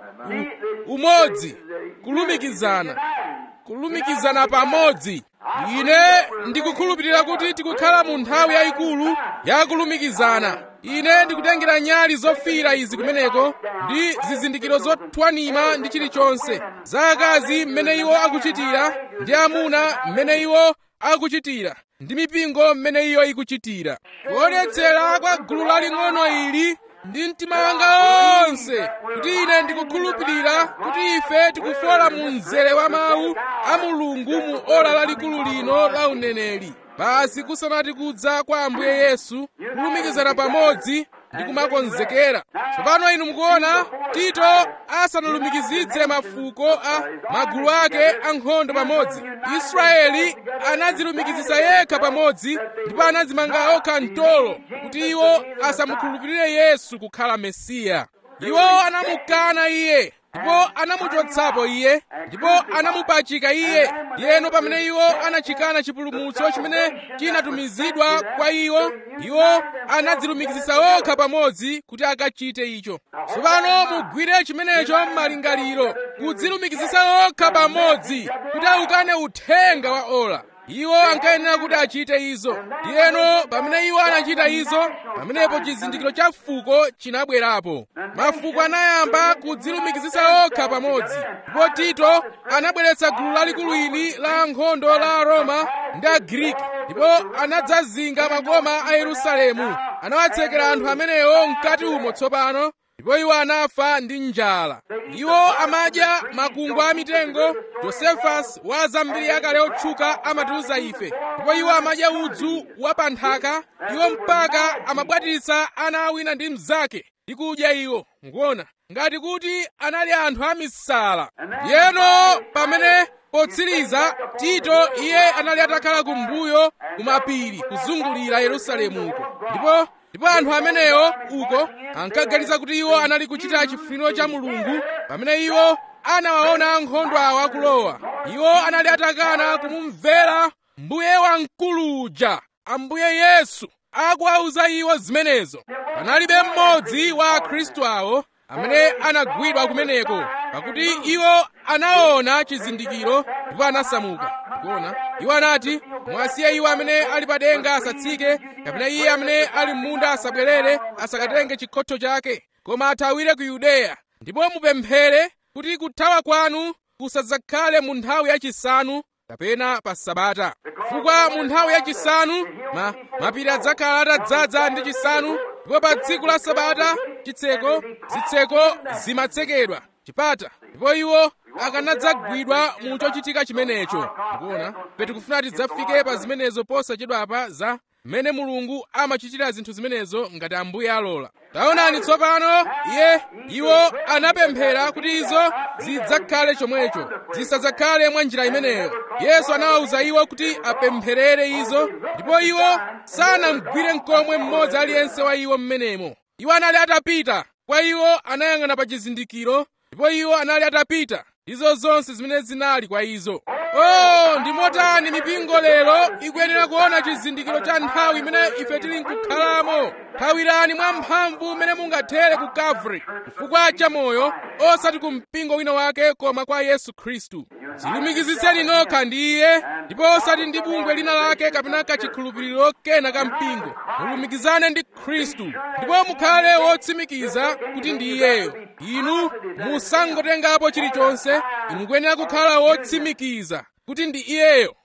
umodzi kulumikizana kulumikizana pamodzi ine ndikukhulupirira kuti tikukhala mu nthawi yayikulu ya kulumikizana ine ndikutengera nyali zofiira izi kumeneko ndi zizindikiro zothwanima ndi chilichonse za akazi mmene iwo akuchitira ndi amuna mmene iwo akuchitira ndi mipingo mmene iyo ikuchitira kuonetsera kwa gulu laling'ono ili ndi mtima wanga wonse kuti ine ndikukhulupirira kuti ife tikufola mu mzere wa mawu a mulungu mu ola lalikulu lino la uneneri basi kusanati kudza kwa ambuye yesu kulumikizana pamodzi ndi kumakonzekera tsopano inu mukuona tito asanalumikizitse mafuko a magulu ake ankhondo pamodzi israeli anadzilumikizitsa yekha pamodzi ndipo anadzimanga okha mtolo kuti iwo asamukhulupirire yesu kukhala mesiya iwo anamukana iye ndipo anamuchotsapo iye ndipo anamupachika iye ndiyeno pamene iwo anachikana chipulumutso chimene chinatumizidwa kwa iwo iwo anadzilumikizitsa okha pamodzi kuti akachite icho tsopano mugwire chimenecho m'malingaliro kudzilumikizitsa okha pamodzi kuti aukane uthenga wa ola iwo ankayenera kuti achite izo ndiyeno pamene iwo anachita izo pamenepo chizindikiro cha fuko chinabwerapo mafuko anayamba kudzilumikizitsa okha pamodzi ndipo tito anabweretsa gulu lalikulu ili la ankhondo la roma ndi agriki ndipo anadzazinga makoma a yerusalemu anawatsekera anthu amenewo mkati umo tsopano ndipo iwo anafa ndi njala iwo amadya makungu a mitengo josefasi wa zambiri yakale otchuka amatiuza ife ndipo iwo amadya udzu wa pa nthaka iwo mpaka amabwatiritsa ana awina ndi mnzake ndi kudya iwo mukuona ngati kuti anali anthu amisala yeno pamene potsiriza tito iye anali atakhala kumbuyo kumapiri kuzungulira yerusalemuko ndipo ndipo anthu amenewo uko ankaganiza kuti iwo anali kuchita chifuniro cha mulungu pamene iwo anawaona ankhondo awa akulowa iwo anali atakana kumumvera mbuye wamkulu uja ambuye yesu akuwauza iwo zimenezo panalibe mmodzi wa akhristu awo amene anagwidwa kumeneko pakuti iwo anaona chizindikiro ndipo anasamuka kuona iwo anati mwasiye iwo amene ali pa denga asatsike kapena iye amene ali m'munda asabwerere asakatenge chikhotho chake koma athawire ku yudeya ndipo mupemphere kuti kuthawa kwanu kusadzakhale mu nthawi yachisanu kapena pa sabata chifukwa mu nthawi yachisanu ma, mapiri adzakhala atadzaza ndi chisanu ndipo pa tsiku la sabata chitseko zitseko zimatsekedwa chipata ndipo iwo akanadzagwidwa mu chochitika chimenecho mukuona tikufuna tidzafike pa zimenezo posachedwapa za mmene mulungu amachitira zinthu zimenezo ngati ambuye alola taonani tsopano iye iwo anapemphera kuti izo zidzakhale chomwecho zisadzakhale mwa njira imeneyo yesu anawawuza iwo kuti apempherere izo ndipo iwo sanamgwire mkomwe mmodzi aliyense wa iwo mmenemo iwo anali atapita kwa iwo anayang'ana pa chizindikiro ndipo iwo anali atapita izo zonse zimene zinali kwa izo oh ndi motani mipingo lero ikuyenera kuona chizindikiro cha nthawi imene ife tili nkukhalamo thawirani mwa mphamvu mmene mungathere ku kalvari chifukwa cha moyo osati ku mpingo wina wake koma kwa yesu khristu zilumikizitseni nokha ndi iye ndipo osati ndi bungwe lina lake kapena kachikhulupiriro kena ka mpingo mulumikizane ndi khristu ndipo mukhale wotsimikiza kuti ndi iyeyo inu musangotengapo chilichonse inu mukuyenera kukhala wotsimikiza kuti ndi iyeyo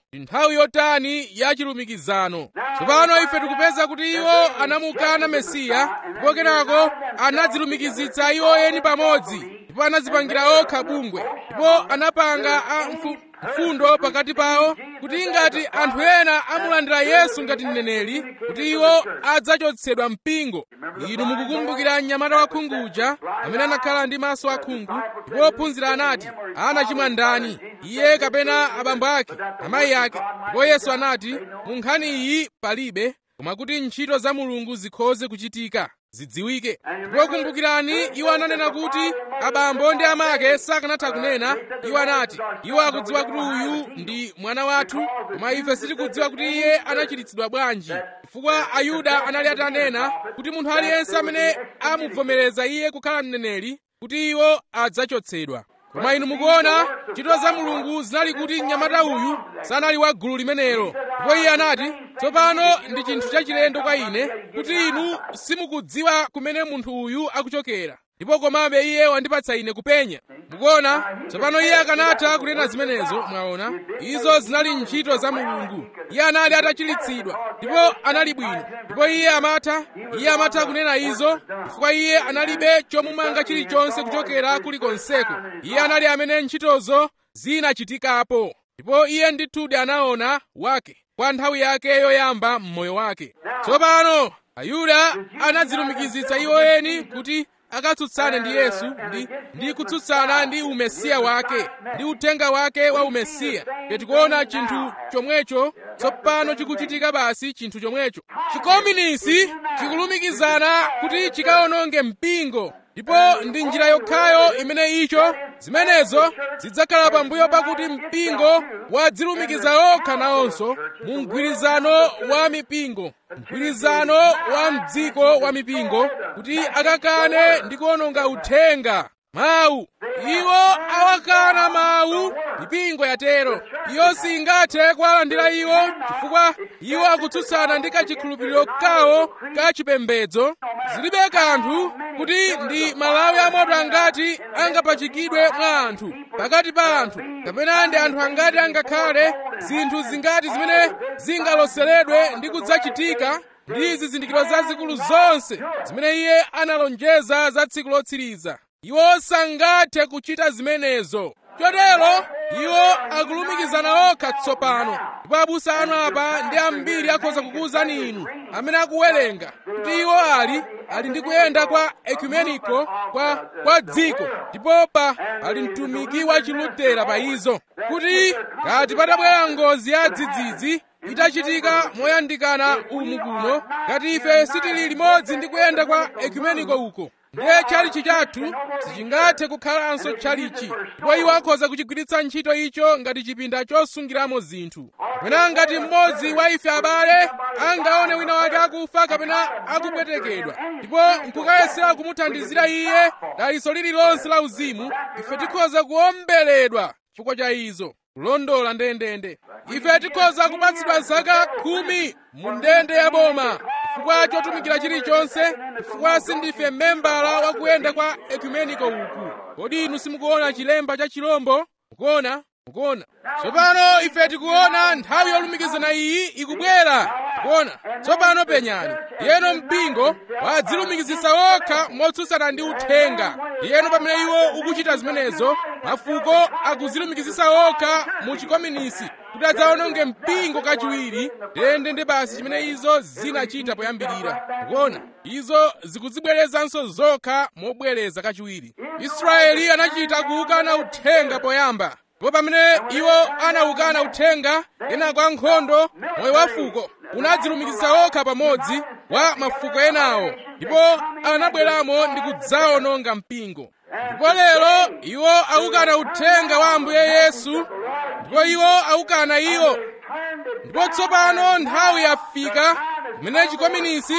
ndi nthawi yotani ya chilumikizano tsopano ife tikupeza kuti iwo anamukana mesiya ndipo kenako anadzilumikizitsa iwo eni pamodzi ndipo anadzipangira okha bungwe ndipo anapanga a mfu, mfundo pakati pawo kuti ngati anthu ena amulandira yesu ngati mneneri kuti iwo adzachotsedwa mpingo inu mukukumbukira mnyamata wakhungu uja amene anakhala ndi maso akhungu ndipo ophunzira anati anachimwa ndani iye kapena abambo ake amayi ake ndipo yesu anati mu nkhani iyi palibe koma kuti ntchito za mulungu zikhoze kuchitika zidziwike ndipo kumbukirani iwo ananena kuti abambo ndi amake sakanatha kunena iwo anati iwo akudziwa kuti uyu ndi mwana wathu koma ife sitikudziwa kuti iye anachiritsidwa bwanji chifukwa ayuda anali atanena kuti munthu aliyense amene amuvomereza iye kukhala mneneri kuti iwo adzachotsedwa koma inu mukuona ntchito za mulungu zinali kuti mnyamata uyu sanali wa gulu limenelo ndipo iye anati tsopano ndi chinthu chachilendo kwa ine kuti inu simukudziwa kumene munthu uyu akuchokera ndipo komabe iye wandipatsa ine kupenya mukuona tsopano iye akanatha kunena zimenezo mwaona izo zinali ntchito za mulungu iye anali atachiritsidwa ndipo anali bwino ndipo iye amatha iye amatha kunena izo chifukwa iye analibe chomumanga chilichonse kuchokera kulikonseko iye anali amene ntchitozo zinachitikapo ndipo iye ndithudi anaona wake kwa nthawi yake yoyamba m'moyo wake tsopano ayuda anadzilumikizitsa iwo eni kuti akatsutsane ndi yesu ndi, ndi kutsutsana ndi umesiya wake ndi uthenga wake wa umesiya tikuona chinthu chomwecho tsopano chikuchitika basi chinthu chomwecho chikominisi chikulumikizana kuti chikawononge mpingo ndipo ndi njira yokhayo imene icho zimenezo zidzakhala pambuyo pakuti mpingo wadzilumikiza okha nawonso mu mgwirizano wa mipingo mgwirizano wa mdziko wa mipingo kuti akakane ndi kuwononga uthenga mawu iwo awakana mawu mipingo yatero iyo singathe kuwalandira iwo chifukwa iwo akutsutsana ndi kachikhulupiriro kawo kachipembedzo zilibe kanthu kuti ndi malawi amoto angati angapachikidwe mwa anthu pakati pa anthu kapena ndi anthu angati angakhale zinthu zingati zimene zingaloseredwe ndi kudzachitika ndi zizindikiro zazikulu zonse zimene iye analonjeza za tsiku lotsiriza iwo sangathe kuchita zimenezo chotero iwo akulumikizana okha tsopano ndipo abusa anu apa ndi ambiri akhoza kukuwuzani inu amene akuwerenga kuti iwo ali ali ndi kuyenda kwa ekumeniko kwa kwa dziko ndipo pa pali mtumiki wa chilutera pa izo kuti ngati patabwera ngozi ya dzidzidzi itachitika moyandikana umu kuno ngati ife sitili limodzi ndi kuyenda kwa ekumeniko uko ndiye tchalichi chathu sichingathe kukhalanso tchalichi ndipo iwo akhoza kuchigwiritsa ntchito icho ngati chipinda chosungiramo zinthu kapena ngati mmodzi wa ife abale angaone wina wake akufa kapena akupwetekedwa ndipo nkukayesera kumuthandizira iye daliso lililonse la uzimu ife tikhoza kuomberedwa chifukwa cha izo kulondola ndendende ife tikhoza kupatsidwa zaka khumi mu ndende ya boma chifukwa chotumikira chilichonse chifukwa sindife membala wakuyenda kwa ekumeniko uku kodi inu simukuona chilemba cha chilombo mukuona mukuona tsopano ife tikuona nthawi yolumikizana iyi ikubwera mukuona tsopano penyani yeno mpingo wadzilumikizitsa okha motsutsana ndi uthenga yeno pamene iwo ukuchita zimenezo mafuko akuzilumikizitsa okha mu chikominisi kuti adzawononge mpingo kachiwiri ndende ndi basi chimene izo zinachita poyambirira mukuona izo zikudzibwerezanso zokha mobwereza kachiwiri israeli anachita kuwukana uthenga poyamba ndipo pamene iwo anawukana uthenga kenako ankhondo moyo wa fuko unadzilumikizitsa okha pamodzi wa mafuko enawo ndipo anabweramo ndi kudzawononga mpingo ndipo lero iwo awukana uthenga wa ambuye yesu ndipo iwo awukana iwo ndipo tsopano nthawi yafika imene chikominisi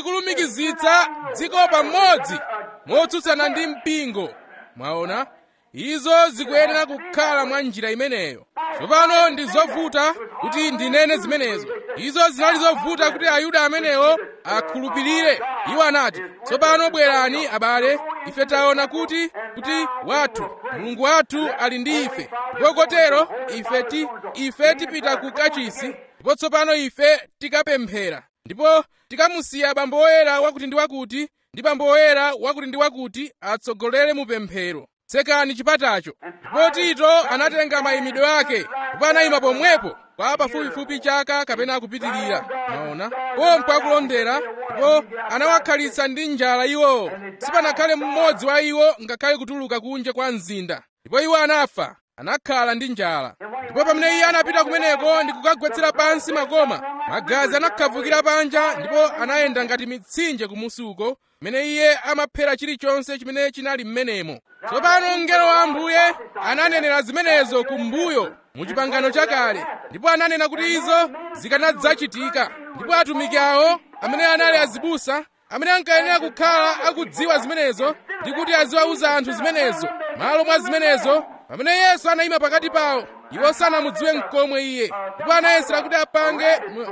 chikulumikizitsa dziko pamodzi motsutsana ndi mpingo mwaona izo zikuyenera kukhala mwa njira imeneyo tsopano ndi zovuta kuti ndinene zimenezo izo zinali zovuta kuti ayuda amenewo akhulupirire iwo anati tsopano bwerani abale ife taona kuti kuti wathu mulungu wathu ali ndi ife ndipo kotero ife ti ife tipita ku kachisi ndipo tsopano ife tikapemphera ndipo tikamusiya bambo woyera wakuti ndi wakuti ndi bambo woyera wakuti ndi wakuti atsogolere mu pemphero tsekani chipatacho ndipo tito anatenga mayimidwe ake ndipo anayima pomwepo kwa pafupifupi chaka kapena kupitirira maona pompo akulondera ndipo anawakhalitsa ndi njala iwowo sipanakhale mmodzi wa iwo ngakhale kutuluka kunja kwa mzinda ndipo iwo anafa anakhala ndi njala ndipo pamene iye anapita kumeneko ndi kukagwetsera pansi makoma magazi anakhavukira panja ndipo anayenda ngati mitsinje kumusi uko mmene iye amaphera chilichonse chimene chinali m'menemo tsopano mngelo wa ambuye ananenera zimenezo kumbuyo mu chipangano chakale ndipo ananena kuti izo zikanadzachitika ndipo atumiki awo amene anali azibusa amene ankayenera kukhala akudziwa zimenezo ndi kuti aziwauza anthu zimenezo malo mwa zimenezo pamene yesu anayima pakati pawo iwo sanamudziwe mkomwe iye ndipo anayesera kuti apange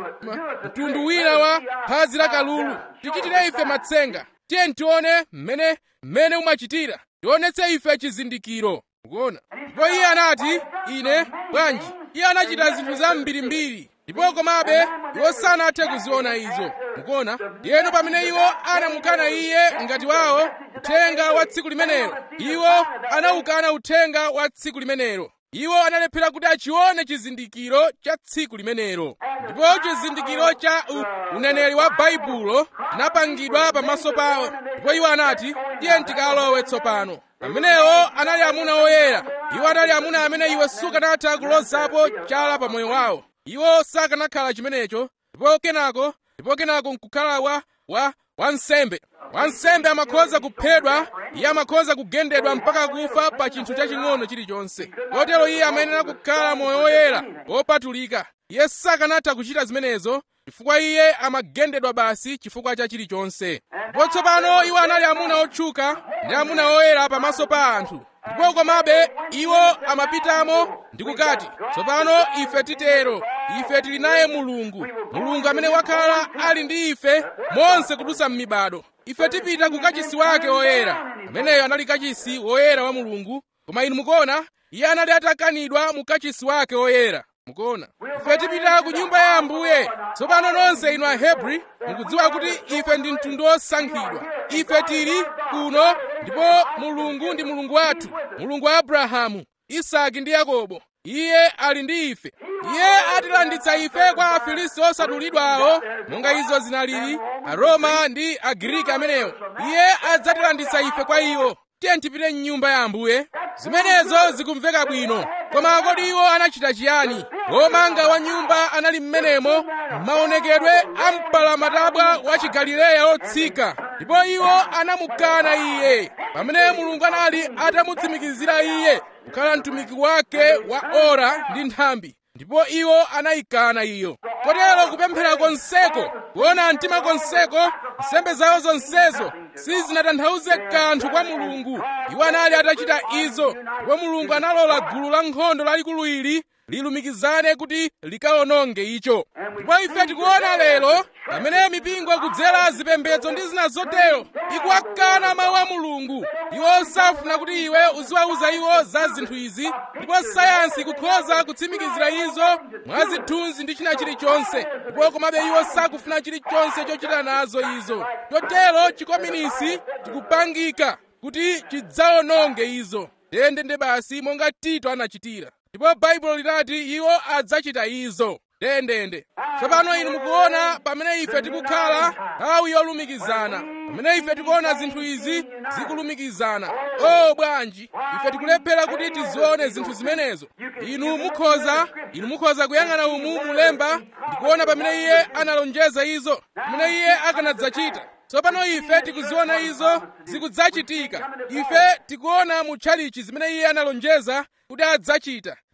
mtundu wina wa phazi la kalulu tichitire ife matsenga tiye tione mmene mmene umachitira tionetse ife chizindikiro ukuona ndipo iye anati ine bwanji iye anachita zinthu zambirimbiri ndipo komabe iwo sanathe kuziona izo mukuona ndiyeno pamene iwo anamukana iye ngati wawo uthenga wa tsiku limenelo iwo anawukana uthenga wa tsiku limenelo iwo analephera kuti achione chizindikiro cha tsiku limenelo ndipo chizindikiro cha u, uneneri wa baibulo chinapangidwa pamaso pawo ndipo iwo anati tiye tikalowe tsopano amenewo anali amuna oyera iwo anali amuna amene iwe sukanatha kulozapo chala pa moyo wawo iwo sakanakhala chimenecho ndipo kenako ndipo kenako nkukhala wa wa wansembe wansembe amakhoza kuphedwa iye amakhoza kugendedwa mpaka kufa pa chinthu chaching'ono chilichonse kotero iye amayenera kukhala moyo woyera wopatulika iye sakanatha kuchita zimenezo chifukwa iye amagendedwa basi chifukwa cha chilichonse ndipo tsopano iwo anali amuna otchuka ndi amuna oyera pamaso pa anthu ndipo komabe iwo amapitamo ndi kukati tsopano ife titero ife tili naye mulungu mulungu amene wakhala ali ndi ife monse kudutsa m'mibado ife tipita ku kachisi wake woyera ameneyo anali kachisi woyera wa mulungu koma inu mukuona iye anali atakanidwa mu kachisi wake woyera mukuona ife tipita ku nyumba ya ambuye tsopano nonse inu ahebri mukudziwa kuti ife ndi mtundu wosankhidwa ife tili kuno ndipo mulungu ndi mulungu wathu mulungu wa abrahamu isaki ndi yakobo iye ali ndi ife iye atilanditsa ife kwa afilisti osadulidwawo monga izo zinalili aroma ndi agiriki amenewo iye adzatilanditsa ife kwa iwo tiye tipite m'nyumba ya ambuye zimenezo zikumveka bwino koma kodi iwo anachita chiyani womanga wa nyumba anali m'menemo maonekedwe a mpalamatabwa wa chigalileya otsika ndipo iwo anamukana iye pamene mulungu anali atamutsimikizira iye kukhala mtumiki wake wa ora ndi nthambi ndipo iwo anayikana iyo kotero kupemphera konseko kuona mtima konseko nsembe zawo zonsezo sizinatanthauze kanthu kwa mulungu iwo anali atachita izo ndipo mulungu analola gulu la nkhondo lalikulu ili lilumikizane kuti likawononge icho ndipo ife tikuona lero pamene mipingo kudzera zipembedzo ndi zina zotero ikuwakana mawu a mulungu iwo safuna kuti iwe uziwauza iwo za zinthu izi ndipo sayansi ikukhoza kutsimikizira izo mwa zithunzi ndi china chilichonse ndipo komabe iwo sakufuna chilichonse chochita nazo izo chotero chikominisi chikupangika kuti chidzawononge izo ndendende basi monga tito anachitira ndipo baibulo linati iwo adzachita izo ndendende tsopano inu mukuona pamene ife tikukhala nthawi yolumikizana pamene ife tikuona zinthu izi zikulumikizana o bwanji ife tikulephera kuti tizione zinthu zimenezo inu mukhoza inu mukhoza kuyang'ana umu mulemba ndikuona pamene iye analonjeza izo pamene iye akanadzachita tsopano ife tikuziona izo zikudzachitika ife tikuona mu tchalichi zimene iye analonjeza kuti adzachita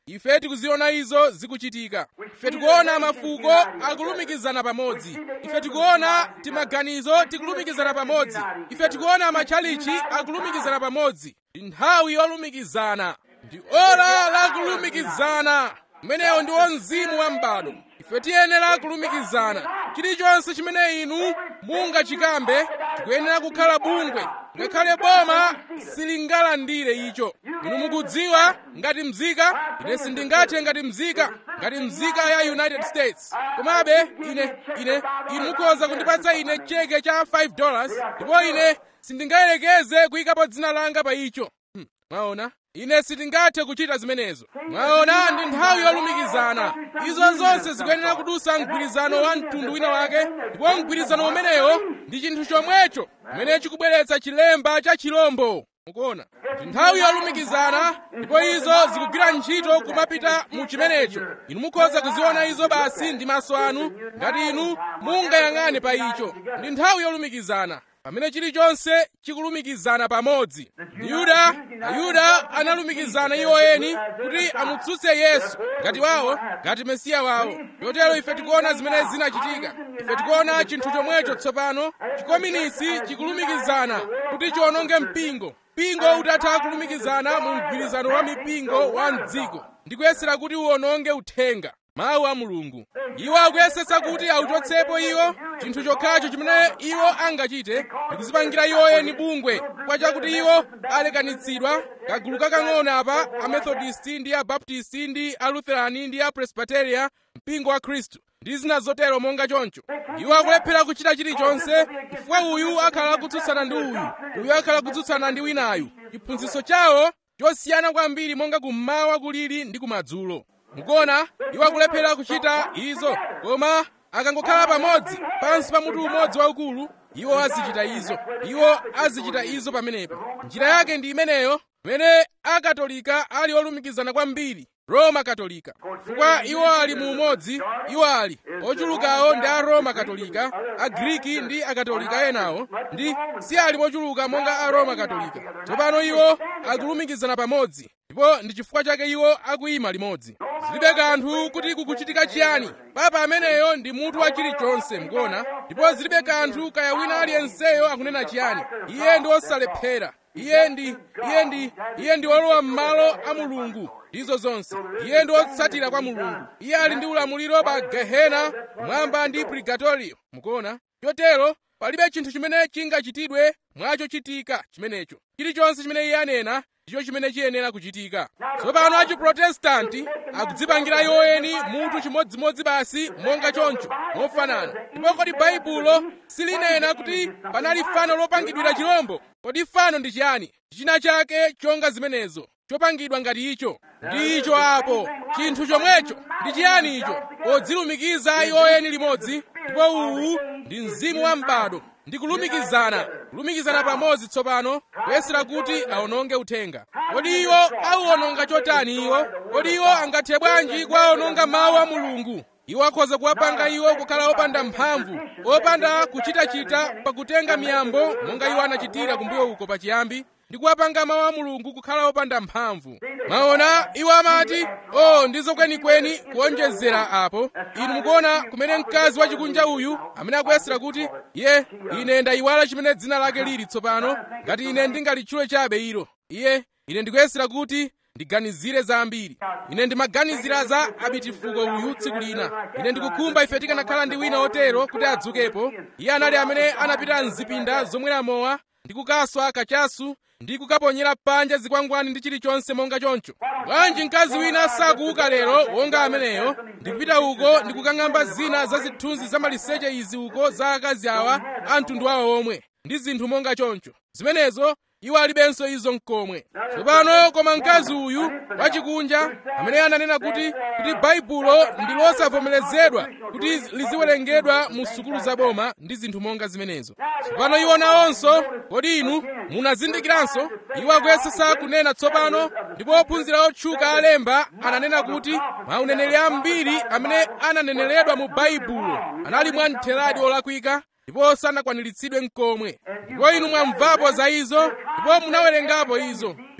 ife tikuziona izo zikuchitika ife tikuona mafuko akulumikizana pamodzi ife tikuona timaganizo tikulumikizana pamodzi ife tikuona matchalichi akulumikizana pamodzi ndi nthawi yolumikizana ndi ora la kulumikizana umenewo ndiwo mzimu wa m'bado ife tiyenera kulumikizana chilichonse chimene inu mungachikambe tikuyenera kukhala bungwe ngakhale boma silingalandire icho inu mukudziwa ngati mzika ine sindingathe ngati mzika ngati mzika ya united states komabe ine ine inu mukhoza kundipatsa ine cheke cha 5 dollars ndipo ine sindingayerekeze kuyikapo dzina langa pa icho hmm. mwaona ine sindingathe kuchita zimenezo mwaona ndi nthawi yolumikizana izo zonse zikuyenera kudusa mgwirizano wa mtundu wina wake ndipo mgwirizano umenewo ndi chinthu chomwecho chimene chikubweretsa chilemba cha chilombo mukuona ndi nthawi yolumikizana ndipo izo zikugwira ntchito kumapita mu chimenecho inu mukhoza kuziona izo basi ndi maso anu ngati inu mungayang'ane pa icho ndi nthawi yolumikizana pamene chilichonse chikulumikizana pamodzi yuda ayuda analumikizana iwo eni kuti amutsutse yesu ngati wawo ngati mesiya wawo chotero ife tikuona zimene zinachitika ife tikuona chinthu chomwecho tsopano chikominisi chikulumikizana kuti chiwononge mpingo mpingo utatha kulumikizana mu mgwirizano wa mipingo wa mdziko ndi kuyesera kuti uwononge uthenga mawu a mulungu iwo akuyesetsa kuti auchotsepo iwo chinthu chokhacho chimene iwo angachite ndikuzipangira iwo eni bungwe kwa chakuti iwo alekanitsidwa kagulu kakang'ono apa amethodisti ndi abaptisti ndi alutherani ndi apresbiteria mpingo wa khristu ndi zina zotero monga choncho iwo akulephera kuchita chilichonse chifukwa uyu akhala kutsutsana ndi uyu uyu akhala kutsutsana ndi winayu chiphunzitso chawo chosiyana kwambiri monga kummawa kulili ndi kumadzulo mukuona iwo akulephera kuchita izo koma akangokhala pamodzi pansi pa mutu umodzi waukulu iwo azichita izo iwo azichita izo pamenepo njira yake ndi imeneyo pamene akatolika ali olumikizana kwambiri roma katolika chifukwa iwo ali mu umodzi iwo ali ochulukawo ndi a roma katolika agriki ndi akatolika enawo ndi si ali mochuluka monga a roma katolika tsopano iwo akulumikizana pamodzi ndipo ndi chifukwa chake iwo akuyima limodzi zilibe kanthu kuti kukuchitika chiyani papa ameneyo ndi mutu wa chilichonse mukuona ndipo zilibe kanthu kaya wina aliyenseyo akunena chiyani iye ndi osalephera iye ndi iye ndi iye ndi wolowa m'malo a mulungu ndizo zonse iye ndi wotsatira kwa mulungu iye ali ndi ulamuliro pa gehena mwamba ndi purgatorio mukuona chotero palibe chinthu chimene chingachitidwe mwachochitika chimenecho chilichonse chimene iye anena ndicho chimene chiyenera kuchitika tsopano achiprotestanti akudzipangira iwo eni mutu chimodzimodzi basi monga choncho mofanana ndipo kodi baibulo silinena kuti panali fano lopangidwira chirombo kodi fano ndi chiyani china chake chonga zimenezo chopangidwa ngati icho ndi icho apo chinthu chomwecho ndi chiyani icho podzilumikiza iwo eni limodzi ndipo uwu ndi mzimu wa m'bado ndi kulumikizana kulumikizana pamodzi tsopano kuyesera kuti awononge uthenga kodi iwo auwononga chotani iwo kodi iwo angathe bwanji kuwawononga mawu a mulungu iwo akhoza kuwapanga iwo kukhala opanda mphamvu opanda kuchitachita pakutenga miyambo monga iwo anachitira kumbuyo uko pachiyambi ndi kuwapanga mawu a mulungu kukhala opanda mphamvu maona iwo amati o oh, ndizo kwenikweni kuonjezera apo inu mukuona kumene mkazi wachikunja uyu amene akuyesera kuti ye ine ndayiwala chimene dzina lake lili tsopano ngati ine ndingalitchule chabe ilo iye ine ndikuyesera kuti ndiganizire zambiri ine ndimaganizira za abitifuko uyu tsiku lina ine ndikukhumba ife tikanakhala ndi wina otero kuti adzukepo iye anali amene anapita mzipinda zomwera mowa ndi kukaswa kachasu ndi kukaponyera panja zikwangwani ndi chilichonse monga choncho bwanji mkazi wina sakuuka lero wonga ameneyo ndikupita uko ndikukang'amba zina za zithunzi za maliseche izi uko za akazi awa a mtundu awo omwe ndi zinthu monga choncho zimenezo iwo alibenso izo mkomwe tsopano koma mkazi uyu wachikunja amene ananena kuti kuti baibulo ndi losavomerezedwa kuti liziwerengedwa mu sukulu za boma ndi zinthu monga zimenezo tsopano iwo nawonso kodi inu munazindikiranso iwo akuyesesa kunena tsopano ndipo ophunzira otchuka alemba ananena kuti mauneneri ambiri amene ananeneredwa mu baibulo anali mwamtheradi olakwika ndipo sanakwaniritsidwe mkomwe ndipo inu mwamvapo za izo ndipo munawerengapo izo ndipo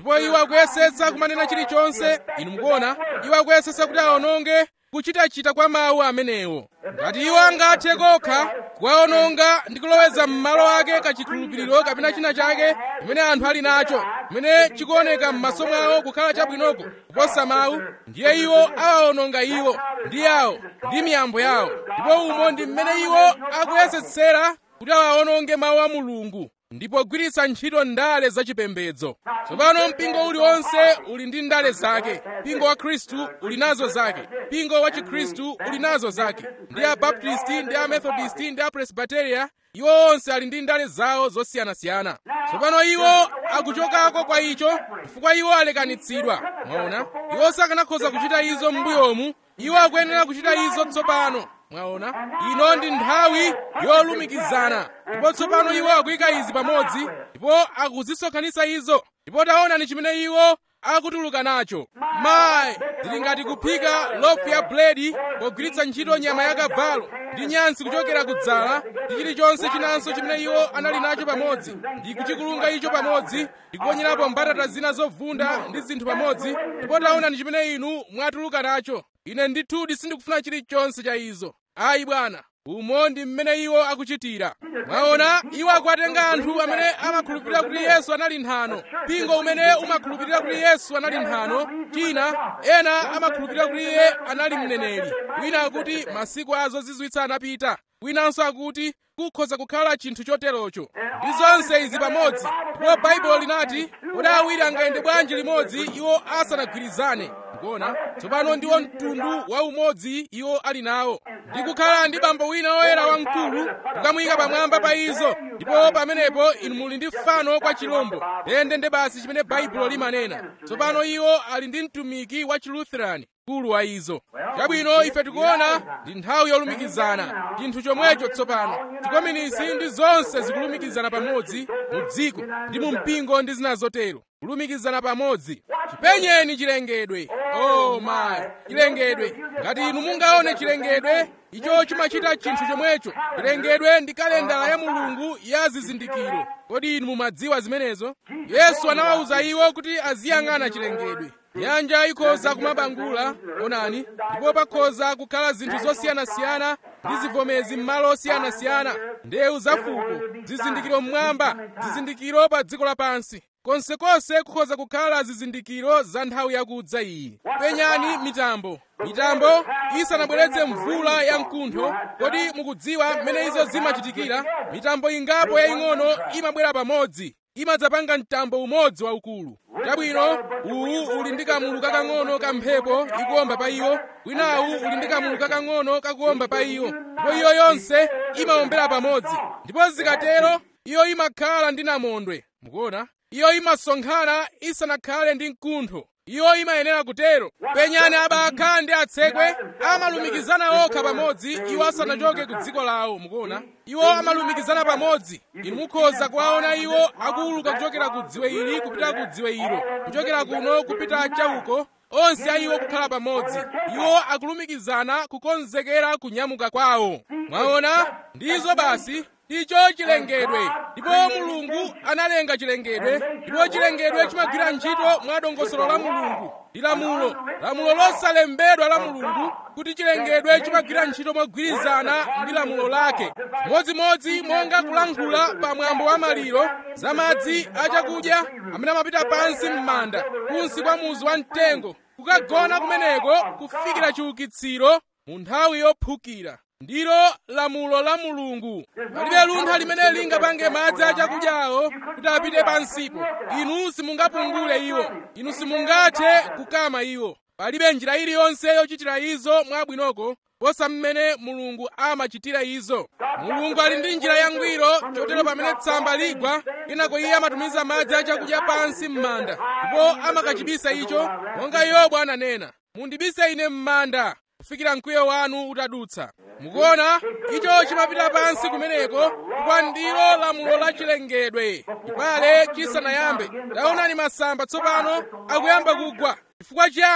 ndipo iwo akuyesetsa kumanena chilichonse inu mukuona iwo akuyesetsa kuti awononge kuchitachita kwa mawu amenewo ngati iwo angathe kokha kuwawononga ndi kuloweza m'malo ake kachikhulupiriro kapena china chake chimene anthu ali nacho chimene chikuoneka m'maso mwawo kukhala chabwinoko kuposa mawu ndiye iwo awawononga iwo ndi yawo ndi miyambo yawo ndipo umo ndi mmene iwo akuyesetsera kuti awawononge mawu a mulungu ndipo gwiritsa ntchito ndale zachipembedzo tsopano mpingo uliwonse uli ndi ndale zake mpingo wa khristu uli nazo zake mpingo wa chikhristu uli nazo zake ndi abaptisti ndi amethodisti ndi apresbiteria iwo onse ali ndi ndale zawo zosiyanasiyana tsopano iwo akuchokako kwa icho chifukwa iwo alekanitsidwa mwaona iwo sakanakhoza kuchita izo m'mbuyomu iwo akuyenera kuchita izo tsopano mwaona ino ndi nthawi yolumikizana ndipo tsopano iwo akuyika izi pamodzi ndipo akuzisonkhanitsa izo ndipo taonani chimene iwo akutuluka nacho mayi zili ngati kuphika lofu ya buledi pogwiritsa ntchito nyama ya kavalo ndi nyansi kuchokera kudzala ndi chilichonse chinanso chimene iwo anali nacho pamodzi ndi kuchikulunga icho pamodzi ndi kuponyerapo mbatata zina zovunda ndi zinthu pamodzi ndipo taonani chimene inu mwatuluka nacho ine ndithudi sindikufuna chilichonse cha izo ayi bwana umo ndi mmene iwo akuchitira mwaona iwo akuwatenga anthu amene amakhulupirira kuti yesu anali nthano mpingo umene umakhulupirira kuti yesu anali nthano china ena amakhulupirira kuti iye anali mneneri wina akuti masiku a zozizwitsa anapita winanso akuti kukhoza kukhala chinthu choterocho ndi zonse izi pamodzi ndipo baibulo linati kuti awiri angayende bwanji limodzi iwo asanagwirizane kuona tsopano ndiwo mtundu wa umodzi iwo ali nawo ndi kukhala ndi bambo wina woyera wamkulu kukamuyika pamwamba pa izo ndipo pamenepo inu muli ndi fano kwa chilombo ndende basi chimene baibulo limanena tsopano iwo ali ndi mtumiki wa chilutheran mkulu wa izo chabwino ife tikuona ndi nthawi yolumikizana chinthu chomwecho tsopano chikominisi ndi zonse zikulumikizana pamodzi mu dziko ndi mu mpingo ndi zina zotero kulumikizana pamodzi chipenyeni chilengedwe oh my chilengedwe ngati inu mungaone chilengedwe icho chimachita chinthu chomwecho chilengedwe ndi kalendala ya mulungu ya zizindikiro kodi inu mumadziwa zimenezo yesu anawawuza iwo kuti aziyang'ana chilengedwe nyanja ikhoza kumabangula onani ndipo pakhoza kukhala zinthu zosiyanasiyana ndi zivomezi m'malo osiyanasiyana ndewu zafuko zizindikiro mmwamba zizindikiro pa dziko lapansi konsekonse kukhoza kukhala zizindikiro za nthawi yakudza iyi penyani mitambo mitambo isanabweretse mvula ya mkuntho kodi mukudziwa mmene izo zimachitikira mitambo ingapo yaying'ono imabwera pamodzi imadzapanga mtambo umodzi waukulu chabwino uwu uli ndi kamulu kakang'ono ka mphepo ikuwomba pa iwo winawu uli ndi kamulu kakang'ono kakuwomba pa iwo ndipo iyo yonse imawombera pamodzi ndipo zikatero iyo imakhala ndi namondwe mukuona iyo imasonkhana isanakhale ndi mkuntho iyo imayenera kutero penyani abakha ndi atsekwe amalumikizana okha pamodzi iwo asanachoke ku dziko lawo mukuona iwo amalumikizana pamodzi inu mukhoza kuwaona iwo akuwuluka kuchokera ku dziwe ili kupita ku dziwe ilo kuchokera kuno kupita chauko onse a iwo kukhala pamodzi iwo akulumikizana kukonzekera kunyamuka kwawo mwaona ndizo basi icho chilengedwe ndipo mulungu analenga chilengedwe ndipo chilengedwe chimagwira ntchito mwa dongosolo la mulungu ndi lamulo lamulo losalembedwa la mulungu kuti chilengedwe chimagwira ntchito mogwirizana ndi lamulo lake modzimodzi monga kulankhula pa mwambo wa maliro za madzi achakudya amene amapita pansi m'manda kunsi kwa muzu wa mtengo kukagona kumeneko kufikira chiukitsiro mu nthawi yophukira ndilo lamulo la mulungu palibe luntha limene lingapange madzi achakudyawo kuti apite pansipo inu simungapungule iwo inu simungathe kukama iwo palibe njira iliyonse yochitira izo mwabwinoko posa mmene mulungu amachitira izo mulungu ali ndi njira yangwiro chotero pamene tsamba ligwa kenako iye amatumiza madzi achakudya pansi m'manda ndipo amakachibisa icho monga yobu ananena mundibise ine m'manda kufikira mkwiyo wanu utadutsa mukuona icho chimapita pansi kumeneko kwa ndilo lamulo la chilengedwe chipale chisanayambe taonani masamba tsopano akuyamba kugwa chifukwa chiyani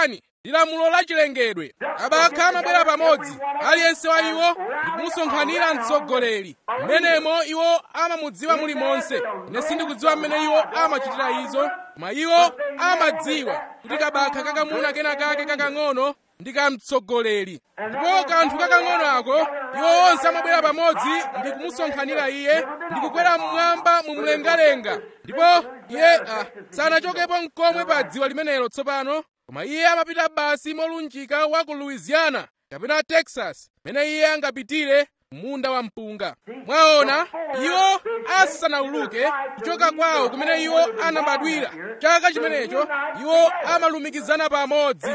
ndi lamulo la chilengedwe abakha amabwera pamodzi aliyense wa iwo ndikumusonkhanira mtsogoleri mmenemo iwo amamudziwa muli monse ine sindikudziwa mmene iwo amachitira izo koma iwo amadziwa kuti kabakha kakamuna kena kake kakang'ono ndi kamtsogoleri ndipo kanthu kakang'ono ako iwo onse amabwera pamodzi ndi kumusonkhanira iye ndi kukwera mmwamba mu mlengalenga ndipo iye uh, sanachokepo mkomwe pa dziwa limenelo tsopano koma iye amapita basi molunjika wa ku louisiana kapena texas mene iye angapitire munda wa mpunga mwaona iwo asanauluke kuchoka kwawo kumene iwo anabadwira chaka chimenecho iwo amalumikizana pamodzi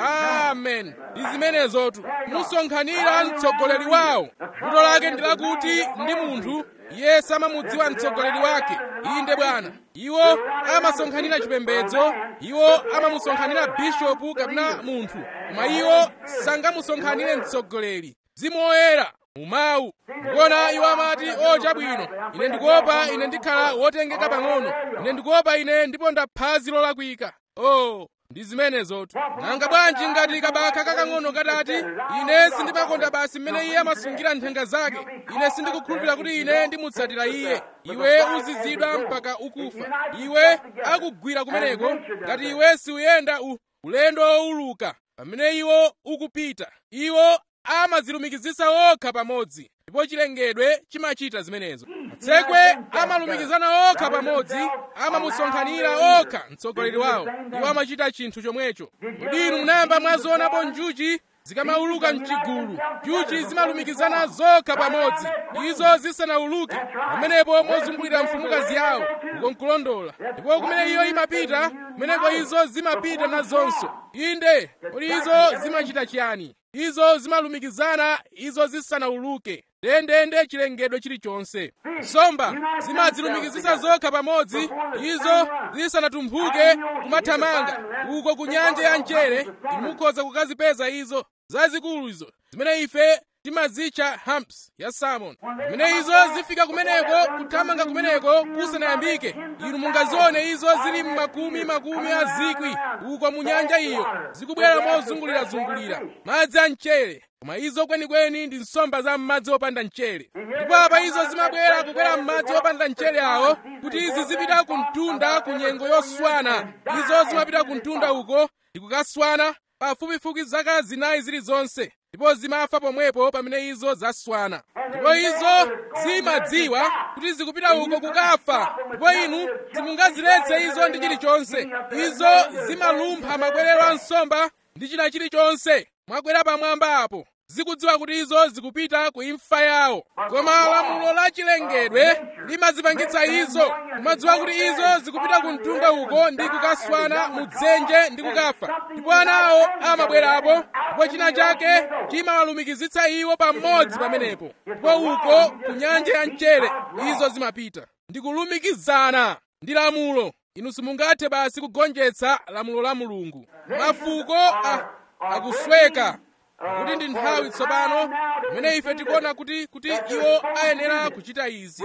amen ndi zimenezotu musonkhanira mtsogoleri wawo vuto lake ndi lakuti ndi munthu iye samamudziwa mtsogoleri wake inde bwana iwo amasonkhanira chipembedzo iwo amamusonkhanira bishopu kapena munthu koma iwo sangamusonkhanire mtsogoleri mzimu woyera mumawu ndikuona iwo amati o chabwino ine ndikuopa ine ndikhala wotengeka pang'ono ine ndikuopa ine ndiponda phazi lolakwika o ndi zimenezotu nanga bwanji ngati kabakha kakang'ono katati ine sindimakonda basi mmene iye amasungira nthenga zake ine sindikukhulupirira kuti ine ndimutsatira iye iwe uzizidwa mpaka ukufa iwe akugwira kumeneko ngati iwe siuyenda u ulendo wowuluka pamene iwo ukupita iwo amazilumikizisa okha pamodzi ndipo chilengedwe chimachita zimenezo matsekwe amalumikizana okha pamodzi amamusonkhanira okha mtsogoleri wawo iwo amachita chinthu chomwecho kodi inu munayamba mwazionapo njuchi zikamauluka mchigulu njuchi zimalumikizana zokha pamodzi izo zisanauluke pamenepo mozungulira mfumukazi yawo ukonkulondola ndipo kumene iyo imapita kumeneko izo zimapita nazonso inde kodi izo zimachita chiyani izo zimalumikizana izo zisanauluke ndendende chilengedwe chilichonse nsomba zimadzilumikizisa zokha pamodzi izo zisanatumphuke kumathamanga uko ku nyanja ya mchere imukhoza kukazipeza izo zazikulu izo zimene ife timazitcha humps ya salmon pamene izo zifika kumeneko kuthamanga kumeneko kusanayambike inu mungazione izo zili mmakumi makumi a zikwi uko mu nyanja iyo zikubwera mozungulirazungulira madzi a mchere koma izo kwenikweni ndi nsomba za m'madzi opanda mchere ndipo apa izo zimabwera kukwera m'madzi opanda mchere awo kuti izi zipita ku mtunda ku nyengo yoswana izo zimapita ku mtunda uko ndi kukaswana pafupifupi zaka zinayi zilizonse ndipo zimafa pomwepo pamene izo zaswana ndipo izo zimadziwa kuti zikupita uko kukafa ndipo inu simungaziletse izo ndi chilichonse izo zimalumpha makwerero a nsomba ndi china chilichonse mwakwera pamwamba apo zikudziwa kuti izo zikupita ku imfa yawo koma lamulo la chilengedwe limazipangitsa izo kumadziwa kuti izo zikupita ku mtunda uko ndi kukaswana mu dzenje ndi kukafa ndipo anawo amabwerapo ndipo china chake chimawalumikizitsa iwo pamodzi pamenepo ndipo uko ku nyanja ya mchere izo zimapita ndi kulumikizana ndi lamulo inu simungathe basi kugonjetsa lamulo la mulungu mafuko a, akusweka kuti ndi nthawi tsopano pamene ife tikuona kuti kuti iwo ayenera kuchita izi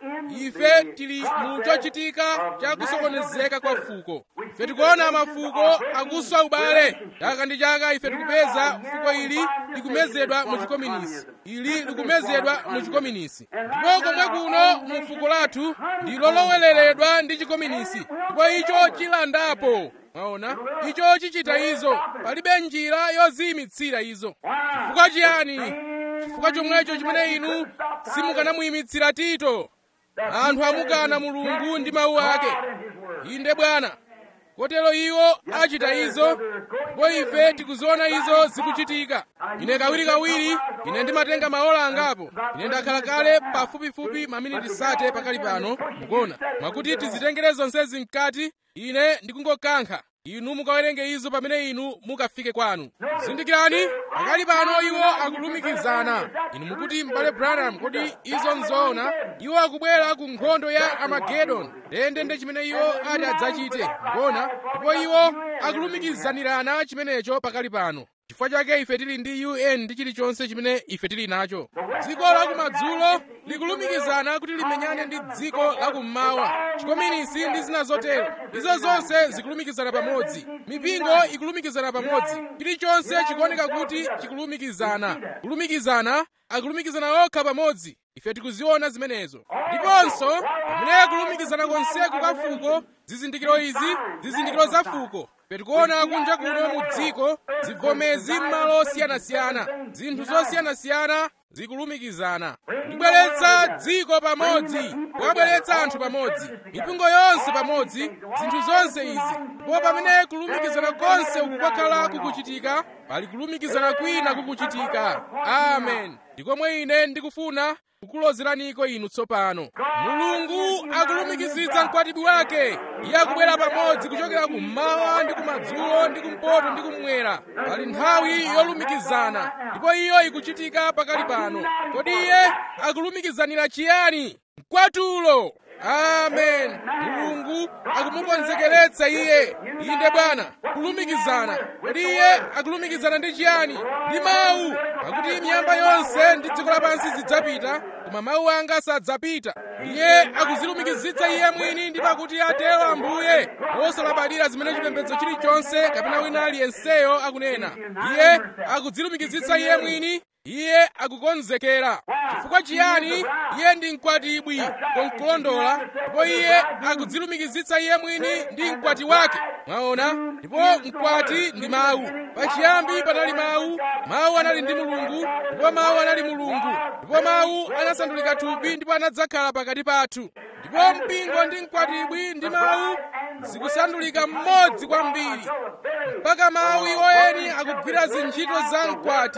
ife tili mu chochitika cha kusokonezeka kwa fuko ife tikuona mafuko akuswa ubale chaka ndi chaka ife tikupeza fuko ili likumezedwa mu chikominisi ili likumezedwa mu chikominisi ndipo komwe kuno mu fuko lathu ndi lolowereredwa ndi chikominisi ndipo icho chilandapo mwaona icho chichita izo palibe njira yoziyimitsira izo chifukwa chiyani chifukwa chomwecho chimene inu simukanamuyimitsira tito anthu amukana mulungu ndi mawu ake inde bwana kotero iwo achita izo ndipo ife tikuziona izo zikuchitika ine kawirikawiri ine ndimatenga maola angapo ine ndakhala kale pafupifupi maminiti sate pakali pano mukuona mwakuti tizitengere zonsezi mkati ine ndikungokankha inu mukawerenge izo pamene inu mukafike kwanu zindikirani pakali pano iwo akulumikizana inu mukuti m'bale branham kodi izo nzoona iwo akubwera ku nkhondo ya armageddon ndendende chimene iwo ati adzachite ngona ndipo iwo akulumikizanirana chimenecho pakali pano chifukwa chake ife tili ndi un ndi chilichonse chimene ife tili nacho dziko lakumadzulo likulumikizana kuti limenyane ndi dziko lakummawa chikominisi ndi zina zotero izo zonse zikulumikizana pamodzi mipingo ikulumikizana pamodzi chilichonse chikuoneka kuti chikulumikizana kulumikizana akulumikizana okha pamodzi ife tikuziona zimenezo ndiponso pamene kulumikizana konseku kwa fuko zizindikiro izi zizindikiro za fuko ife tikuona kunja kuno mu dziko zivomezi m'malo osiyanasiyana zinthu zosiyanasiyana zikulumikizana ndibweretsa dziko pamodzi kuwabweretsa anthu pamodzi mipingo yonse pamodzi zinthu zonse izi ndipo pamene kulumikizana konse uku kwakhala kukuchitika pali kulumikizana kwina kukuchitika amen ndikomwe ine ndikufuna kukulozeraniko inu tsopano mulungu akulumikizitsa mkwatibwi wake iye akubwera pamodzi kuchokera kummawa ndi kumadzulo ndi kumpoto ndi kummwera pali nthawi yolumikizana ndipo iyo ikuchitika pakali pano kodi iye akulumikizanira chiyani mkwatulo amen mulungu akumukonzekeretsa iye inde bwana kulumikizana kodi iye akulumikizana ndi chiyani ndi mawu pakuti miyamba yonse ndi dziko lapansi zidzapita koma mawu anga sadzapita iye akuzilumikizitsa iye mwini ndi pakuti atero ambuye osalabadira zimene chipembedzo chilichonse kapena wina aliyenseyo akunena iye akudzilumikizitsa iye mwini iye akukonzekera chifukwa chiyani iye ndi mkwatibwi konkulondola ndipo iye akudzilumikizitsa iye mwini ndi mkwati wake mwaona ndipo mkwati ndi mawu pachiyambi panali mawu mawu anali ndi mulungu ndipo mawu anali mulungu ndipo mawu anasandulika thupi ndipo anadzakhala pakati pathu ndipo mpingo ndi mkwatibwi ndi mawu zikusandulika mmodzi kwambiri mpaka mawu iwoyeni akugwira zintchito za mkwati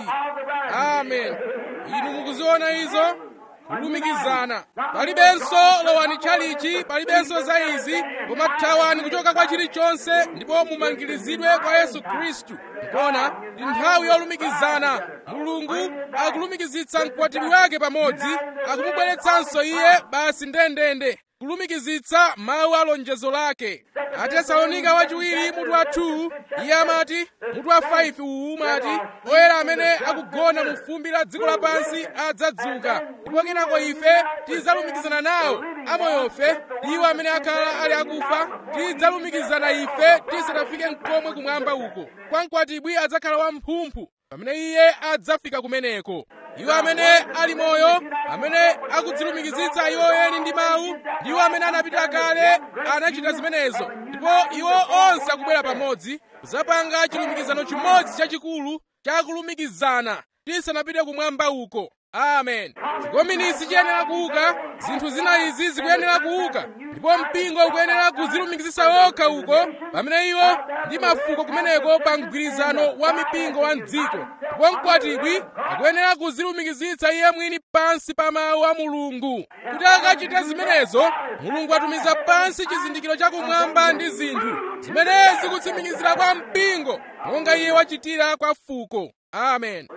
amen inu mukuziona izo kulumikizana palibenso lowani tchalichi palibenso za izi koma thawani kuchoka kwa chilichonse ndipo mumangirizidwe kwa yesu khristu nkona ndi nthawi yolumikizana mulungu akulumikizitsa mkwatibwi wake pamodzi akumubweretsanso iye basi ndendende kulumikizitsa mawu a lonjezo lake atesalonika wachiwiri mutu wa 2 iye amati mutu wa 5 uwu umati oyera amene akugona mu fumbi la dziko lapansi adzadzuka ndipo kenako ife tidzalumikizana nawo amoyofe iwo amene akhala ali akufa tidzalumikizana ife tisanafike mkomwe kumwamba uko kwa mkwatibwi adzakhala wamphumphu pamene iye adzafika kumeneko iwo amene ali moyo amene akudzilumikizitsa iwo eni ndi mawu ndiwo amene anapita kale anachita zimenezo ndipo iwo onse akubwera pamodzi kuzapanga chilumikizano chimodzi chachikulu chakulumikizana tisanapite kumwamba uko amen chikominisi chiyenera kuuka zinthu zina izi zikuyenera kuuka ndipo mpingo ukuyenera kuzilumikizitsa okha uko pamene iwo ndi mafuko kumeneko pa mgwirizano wa mipingo wa mdziko ndipo mkwatibwi akuyenera kuzilumikizitsa iye mwini pansi pa mawu a mulungu kuti akachite zimenezo mulungu atumiza pansi chizindikiro chakumwamba ndi zinthu zimene zikutsimikizira kwa mpingo monga iye wachitira kwa fuko amen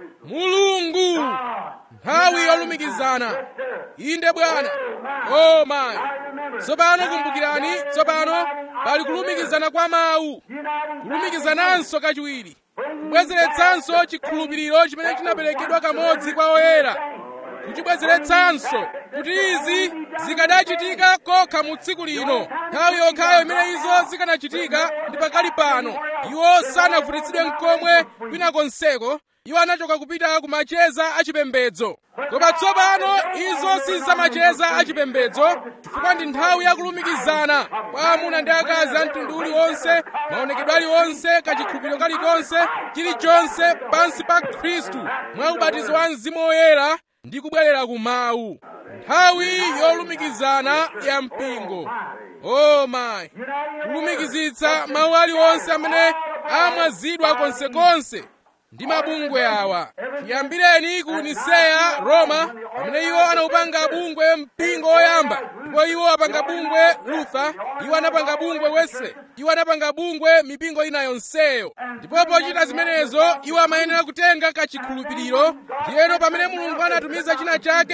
mulungu nthawi yolumikizana inde bwana o mayi tsopano kumbukirani tsopano pali kulumikizana kwa mawu kulumikizananso kachiwiri kubwezeretsanso chikhulupiriro chimene chinaperekedwa kamodzi kwa oyera kuchibwezeretsanso kuti izi zikanachitika kokha mu tsiku lino nthawi yokhayo imene izo zikanachitika ndi pakali pano iwo sanavutitsidwe mkomwe kwina konseko iwo anachoka kupita ku macheza achipembedzo koma tsopano izo si zamacheza achipembedzo chifukwa ndi nthawi yakulumikizana kwa amuna ndi akazi a mtundu uliwonse maonekedwe aliwonse kachikhulupiriro kalikonse chilichonse pansi pa khristu mwa ubatizo wa mzimu woyera ndi kubwerera ku mawu nthawi yolumikizana ya mpingo o mayi kulumikizitsa mawu aliwonse amene amwazidwa konsekonse ndi mabungwe awa tiyambireni ku niseya roma pamene iwo anawupanga bungwe mpingo woyamba ndipo iwo apanga bungwe luther iwo anapanga bungwe wesley iwo anapanga bungwe mipingo ina yonseyo ndipo pochita zimenezo iwo amayenera kutenga kachikhulupiriro ndiyeno pamene mulungu anatumiza china chake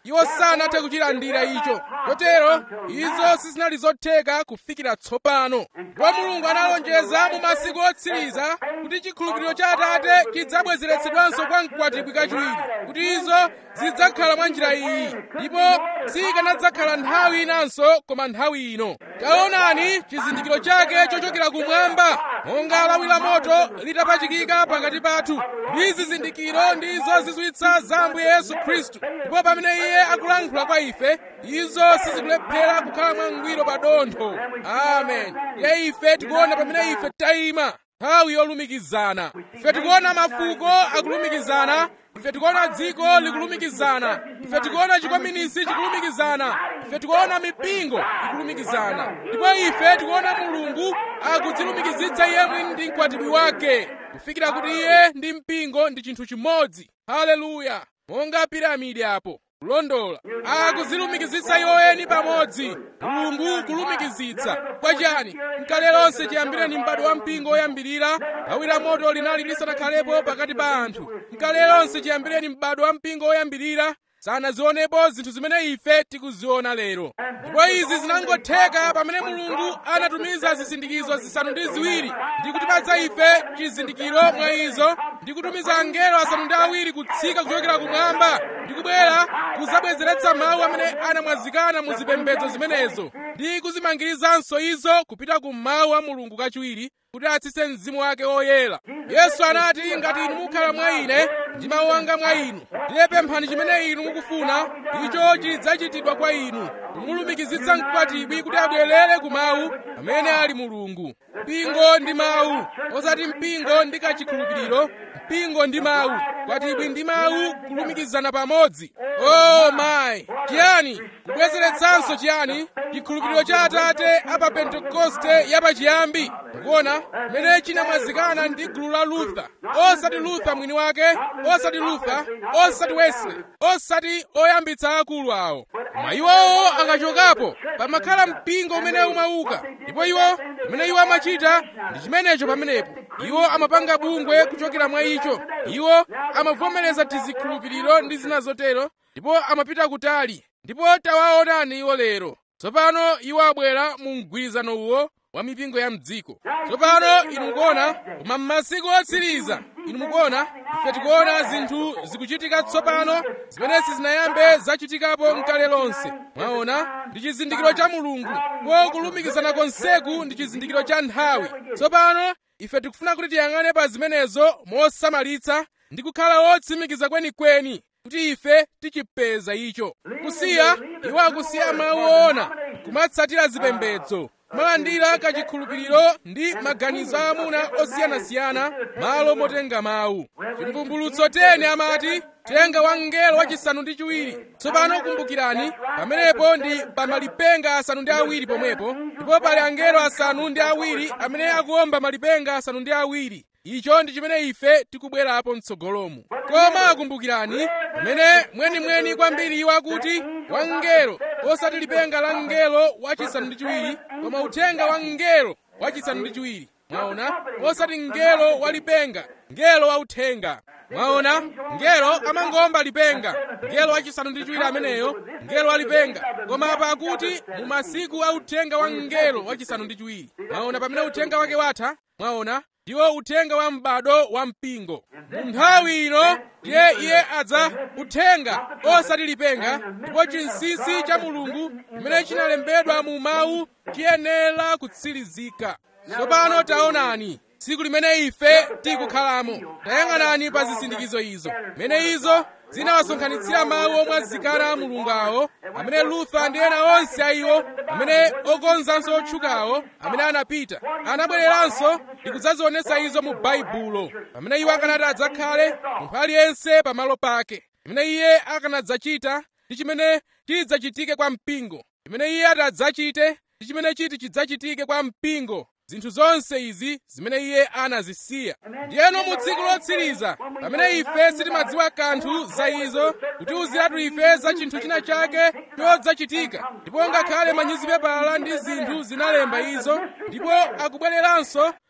iwo sanathe kuchilandira icho kotero izo sizinali zotheka kufikira tsopano ndipo mulungu analonjeza mu masiku otsiriza kuti chikhulupiriro cha atate chidzabwezeretsedwanso kwa mkwatibwi kachiwiri kuti izo zidzakhala mwa njira iyi ndipo sikanadzakhala nthawi inanso koma nthawi ino taonani chizindikiro chake chochokera kumwamba monga lawi la moto litapachikika pakati pathu ndi zizindikiro ndizo zizwitsa za ambuye yesu khristu ndipo pamene iye akulankhula kwa ife izo sizikulephera kukhala mwangwiro pa dontho amen ye ife tikuona pamene ife tayima nthawi yolumikizana ife tikuona mafuko akulumikizana ife tikuona dziko likulumikizana ife tikuona chikominisi chikulumikizana ife tikuona mipingo ikulumikizana ndipo ife tikuona mulungu akudzilumikizitsa iye mwini ndi mkwatibwi wake kufikira kuti iye ndi mpingo ndi chinthu chimodzi haleluya monga piramidi apo kulondola akudzilumikizitsa iwoyeni pamodzi mulungu kulumikizitsa kwachani mkale lonse chiyambireni m'bado wa mpingo woyambirira lawi la moto linali lisanakhalepo pakati pa anthu mkale lonse chiyambireni m'bado wa mpingo woyambirira sanazionepo zinthu zimene ife tikuziona lero ndipo izi zinangotheka pamene mulungu anatumiza zisindikizo zisanu ndi ziwiri ndi kutipatsa ife chizindikiro mwa izo ndi kutumiza angelo asanu ndi awiri kutsika kuchokera kumwamba ndi kubwera kuzabwezeretsa mawu amene anamwazikana mu zipembedzo zimenezo ndi kuzimangirizanso izo kupita ku mawu a mulungu kachiwiri kuti atsitse mzimu wake woyera yesu anati ngati inu mukhala mwa ine ndi mawu anga mwa inu ndiye pemphani chimene inu mukufuna icho chidzachitidwa kwa inu kumulumikizitsa mkwatibwi kuti abwerere ku mawu amene ali mulungu mpingo ndi mawu osati mpingo ndi kachikhulupiriro mpingo ndi mawu mkwatibwi ndi mawu kulumikizana pamodzi oh mayi chiyani kubwezeretsanso chiyani chikhulupiriro cha atate apa pentekoste yapachiyambi mukuona mmene chinamwazikana ndi gulu la luther osati luther mwini wake osati luther osati wesley osati oyambitsa akulu awo koma iwowo akachokapo pamakhala mpingo umene umauka ndipo iwo mmene iwo amachita ndi chimenecho pamenepo iwo amapanga bungwe kuchokera mwa icho iwo amavomereza tizikhulupiriro ndi zina zotero ndipo amapita kutali ndipo tawaonani iwo lero tsopano iwo abwera mu mgwirizano uwo wa mipingo ya mdziko tsopano inu mukuona koma m'masiku otsiriza inu mukuona ife tikuona zinthu zikuchitika tsopano zimene sizinayambe zachitikapo mkale lonse mwaona ndi chizindikiro cha mulungu ko kulumikizana konseku ndi chizindikiro cha nthawi tsopano ife tikufuna kuti tiyang'ane pa zimenezo mosamalitsa ndi kukhala wotsimikiza kwenikweni kuti ife tichipeza icho kusiya iwo akusiya mawu oona kumatsatira zipembedzo kumalandira kachikhulupiriro ndi maganizo a amuna osiyanasiyana malo motenga mawu chimvumbulutso teni amati tenga wa mngelo wachisanu ndi chiwiri tsopano kumbukirani pamenepo ndi pamalipenga asanu ndi awiri pomwepo ndipo pali angelo asanu ndi awiri amene akuomba malipenga asanu ndi awiri icho ndi chimene ife tikubwerapo mtsogolomu koma kumbukirani pamene mwenimweni kwambiri iwo akuti wangelo osati lipenga la mngelo wachisanu ndi chiwiri koma uthenga wa mngelo wachisanu ndi chiwiri mwaona osati mngelo wa lipenga mngelo wa uthenga mwaona mngelo amangomba lipenga mngelo wachisanu ndi chiwiri ameneyo mngelo wa lipenga koma apa akuti mu masiku a uthenga wa mngelo wachisanu ndi chiwiri mwaona pamene uthenga wake watha mwaona ndiwo uthenga wa m'bado wa mpingo mu nthawi ino ndiye iye adza uthenga osati lipenga ndipo chinsinsi cha mulungu chimene chinalembedwa mu mawu chiyenera kutsirizika tsopano taonani tsiku limene ife tikukhalamo tayang'anani pa zisindikizo izo mene izo zinawasonkhanitsira mawu omwazikana a mulungu awo amene luther ndi ena onse a iwo amene okonzanso otchukawo amene anapita anabwereranso ndi kudzazionetsa izo mu baibulo pamene iwo akanati adzakhale munthu aliyense pamalo pake chimene iye akanadzachita ndi chimene chidzachitike kwa mpingo chimene iye atadzachite ndi chimene chiti chidzachitike kwa mpingo zinthu zonse izi zimene iye anazisiya ndiyeno mu tsiku lotsiriza pamene ife sitimadziwa kanthu za izo kutiwuziratu ife za chinthu china chake chodzachitika ndipo ngakhale manyuzipepala ndi zinthu zinalemba izo ndipo akubwereranso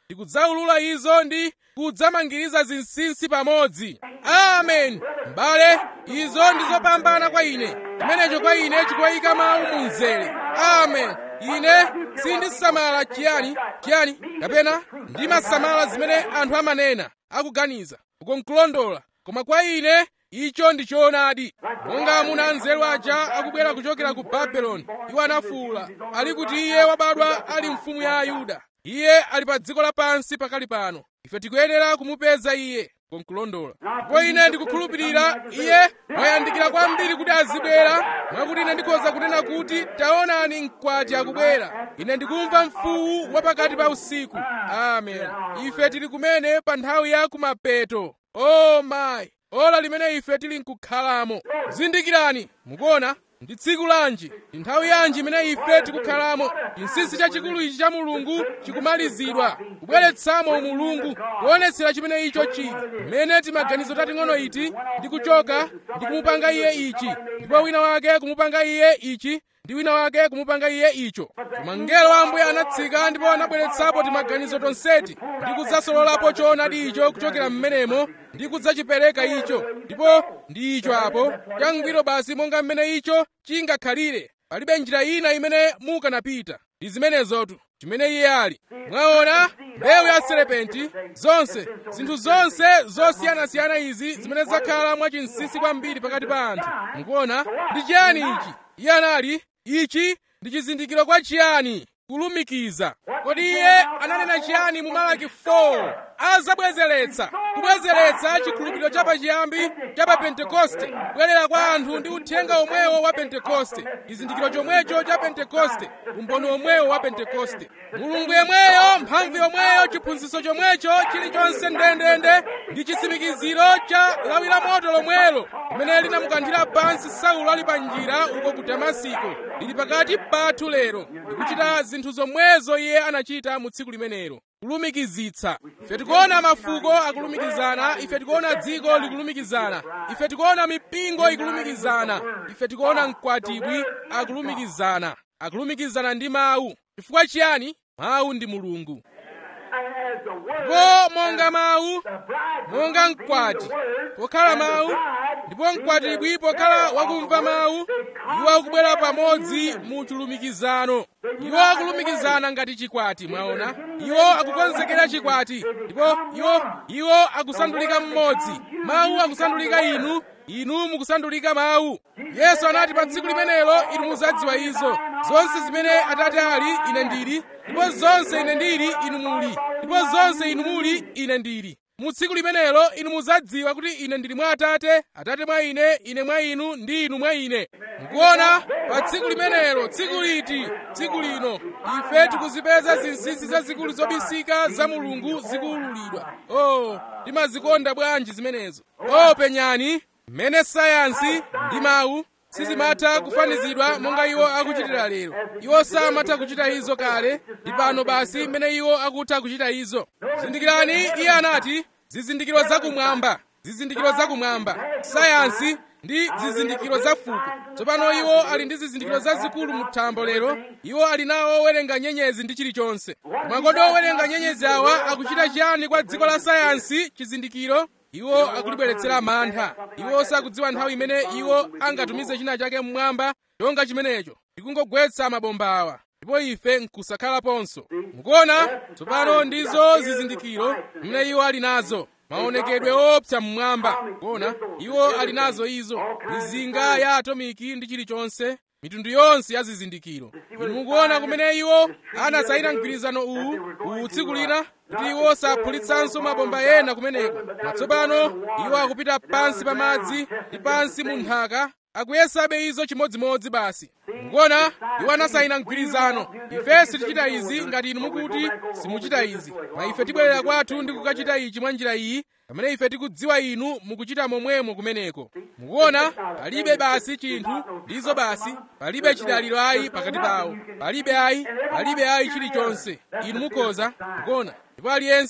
ndikudzaulula izo ndi kudzamangiriza zinsinsi pamodzi amen m'bale izo ndizopambana kwa ine chimenecho kwa ine chikuwayika mawu mu mzere amen ine sindisamala chiyani chiyani kapena ndimasamala zimene anthu amanena akuganiza uko nkulondola koma kwa ine icho ndi choonadi monga amuna anzeru aja akubwera kuchokera ku babeloni iwo anafuwula ali kuti iye wabadwa ali mfumu ya ayuda iye ali pa dziko lapansi pakali pano ife tikuyenera kumupeza iye konkulondola ndipo ine ndikukhulupirira iye wayandikira kwambiri kuti azibwera mwakuti ine ndikhoza kunena kuti taonani mkwati akubwera ine ndikumva mfuwu wapakati pa usiku amen ife tili kumene pa nthawi ya kumapeto o mayi ola limene ife tili nkukhalamo zindikirani mukuona ndi tsiku lanji ndi nthawi yanji imene ife tikukhalamo chinsinsi chachikulu ichi cha mulungu chikumalizidwa kubweretsamo umulungu kuonetsera chimene icho chili mmene timaganizo tating'ono iti ndi kuchoka ndi kumupanga iye ichi ndipo wina wake kumupanga iye ichi ndi wina wake kumupanga iye icho koma mngelo wa ambuye anatsika ndipo anabweretsapo timaganizo tonseti ndi kudzasololapo choonadi icho kuchokera mmenemo ndi kudzachipereka icho ndipo ndi icho apo changwiro basi monga mmene icho chingakhalire palibe njira ina imene mukanapita ndi zimenezotu chimene iye ali mwaona mbewu ya serepenti zonse zinthu zonse zosiyanasiyana izi zimene zakhala mwachinsinsi kwambiri pakati pa anthu mukuona ndi chiyani ichi iye anali ichi ndi chizindikiro kwa chiyani kulumikiza kodi iye ananena chiyani mu malaki 4 azabwezeretsa kubwezeretsa chikhulupiriro cha pachiyambi cha pa pentekoste kubwerera kwa anthu ndi uthenga omwewo wa pentekoste chizindikiro chomwecho cha pentekoste umboni omwewo wa pentekoste mulungu yemweyo mphamvu yomweyo chiphunzitso chomwecho chilichonse ndendende ndi chitsimikiziro cha lawi la moto lomwelo limene linamukanthira pansi saulo ali pa njira uko ku damasiko lili pakati pathu lero ndikuchita zinthu zomwezo iye anachita mu tsiku limenelo kulumikizitsa ife tikuona mafuko akulumikizana ife tikuona dziko likulumikizana ife tikuona mipingo ikulumikizana ife tikuona mkwatibwi akulumikizana akulumikizana ndi mawu chifukwa chiyani mawu ndi mulungu ndipo monga mawu monga mkwati pokhala mawu ndipo mkwatibwi pokhala wakumva mawu iwo akubwera pamodzi mu chilumikizano iwo akulumikizana ngati chikwati mwaona iwo akukonzekera chikwati ndipo iwo iwo akusandulika mmodzi mawu akusandulika inu inu mukusandulika mawu yesu anati pa tsiku limenelo inu muzadziwa izo zonse zimene atate ali ine ndili ndipo zonse ine ndili inu muli ndipo zonse inu muli ine ndili mu tsiku limenelo inu muzadziwa kuti ine ndili mwa atate atate mwa ine ine mwa inu ndi inu mwa ine mukuona pa tsiku limenelo tsiku liti tsiku lino ife tikuzipeza zinsinsi zazikulu zobisika za mulungu zikuwululidwa oh timazikonda bwanji zimenezo oh penyani mmene sayansi ndi mawu sizimatha kufanizidwa monga iwo akuchitira lero iwo samatha kuchita izo kale ndi pano basi mmene iwo akutha kuchita izo zindikirani iye anati zizindikiro zakumwamba zizindikiro zakumwamba sayansi ndi zizindikiro za fuko tsopano iwo ali ndi zizindikiro zazikulu mu thambo lero iwo ali nawo owerenga nyenyezi ndi chilichonse koma kodi owerenga nyenyezi awa akuchita chiyani kwa dziko la sayansi chizindikiro iwo akulibweretsera mantha iwo sakudziwa nthawi imene iwo angatumize china chake mmwamba chonga chimenecho ndikungogwetsa mabomba awa ndipo ife nkusakhalaponso mukuona tsopano ndizo zizindikiro zimene iwo ali nazo maonekedwe opsa mmwamba kuona iwo ali nazo izo mizinga ya atomiki ndi chilichonse mitundu yonse ya zizindikiro inu mukuona kumene iwo anasayina mgwirizano uwu uwu tsiku lina kuti iwo saphulitsanso mabomba ena kumeneko matsopano iwo akupita pansi pa madzi ndi pansi mu nthaka akuyesabe izo chimodzimodzi basi mukuona iwo anasayina mgwirizano ife sitichita izi ngati inu mukuti simuchita izi ma ife tibwerera kwathu ndi kukachita ichi mwa njira iyi pamene ife tikudziwa inu mukuchita momwemo kumeneko mukuona palibe basi chinthu ndizo basi palibe chidaliro ayi pakati pawo palibe ayi palibe ayi chilichonse inu mukhoza mukuona ndipo aliyense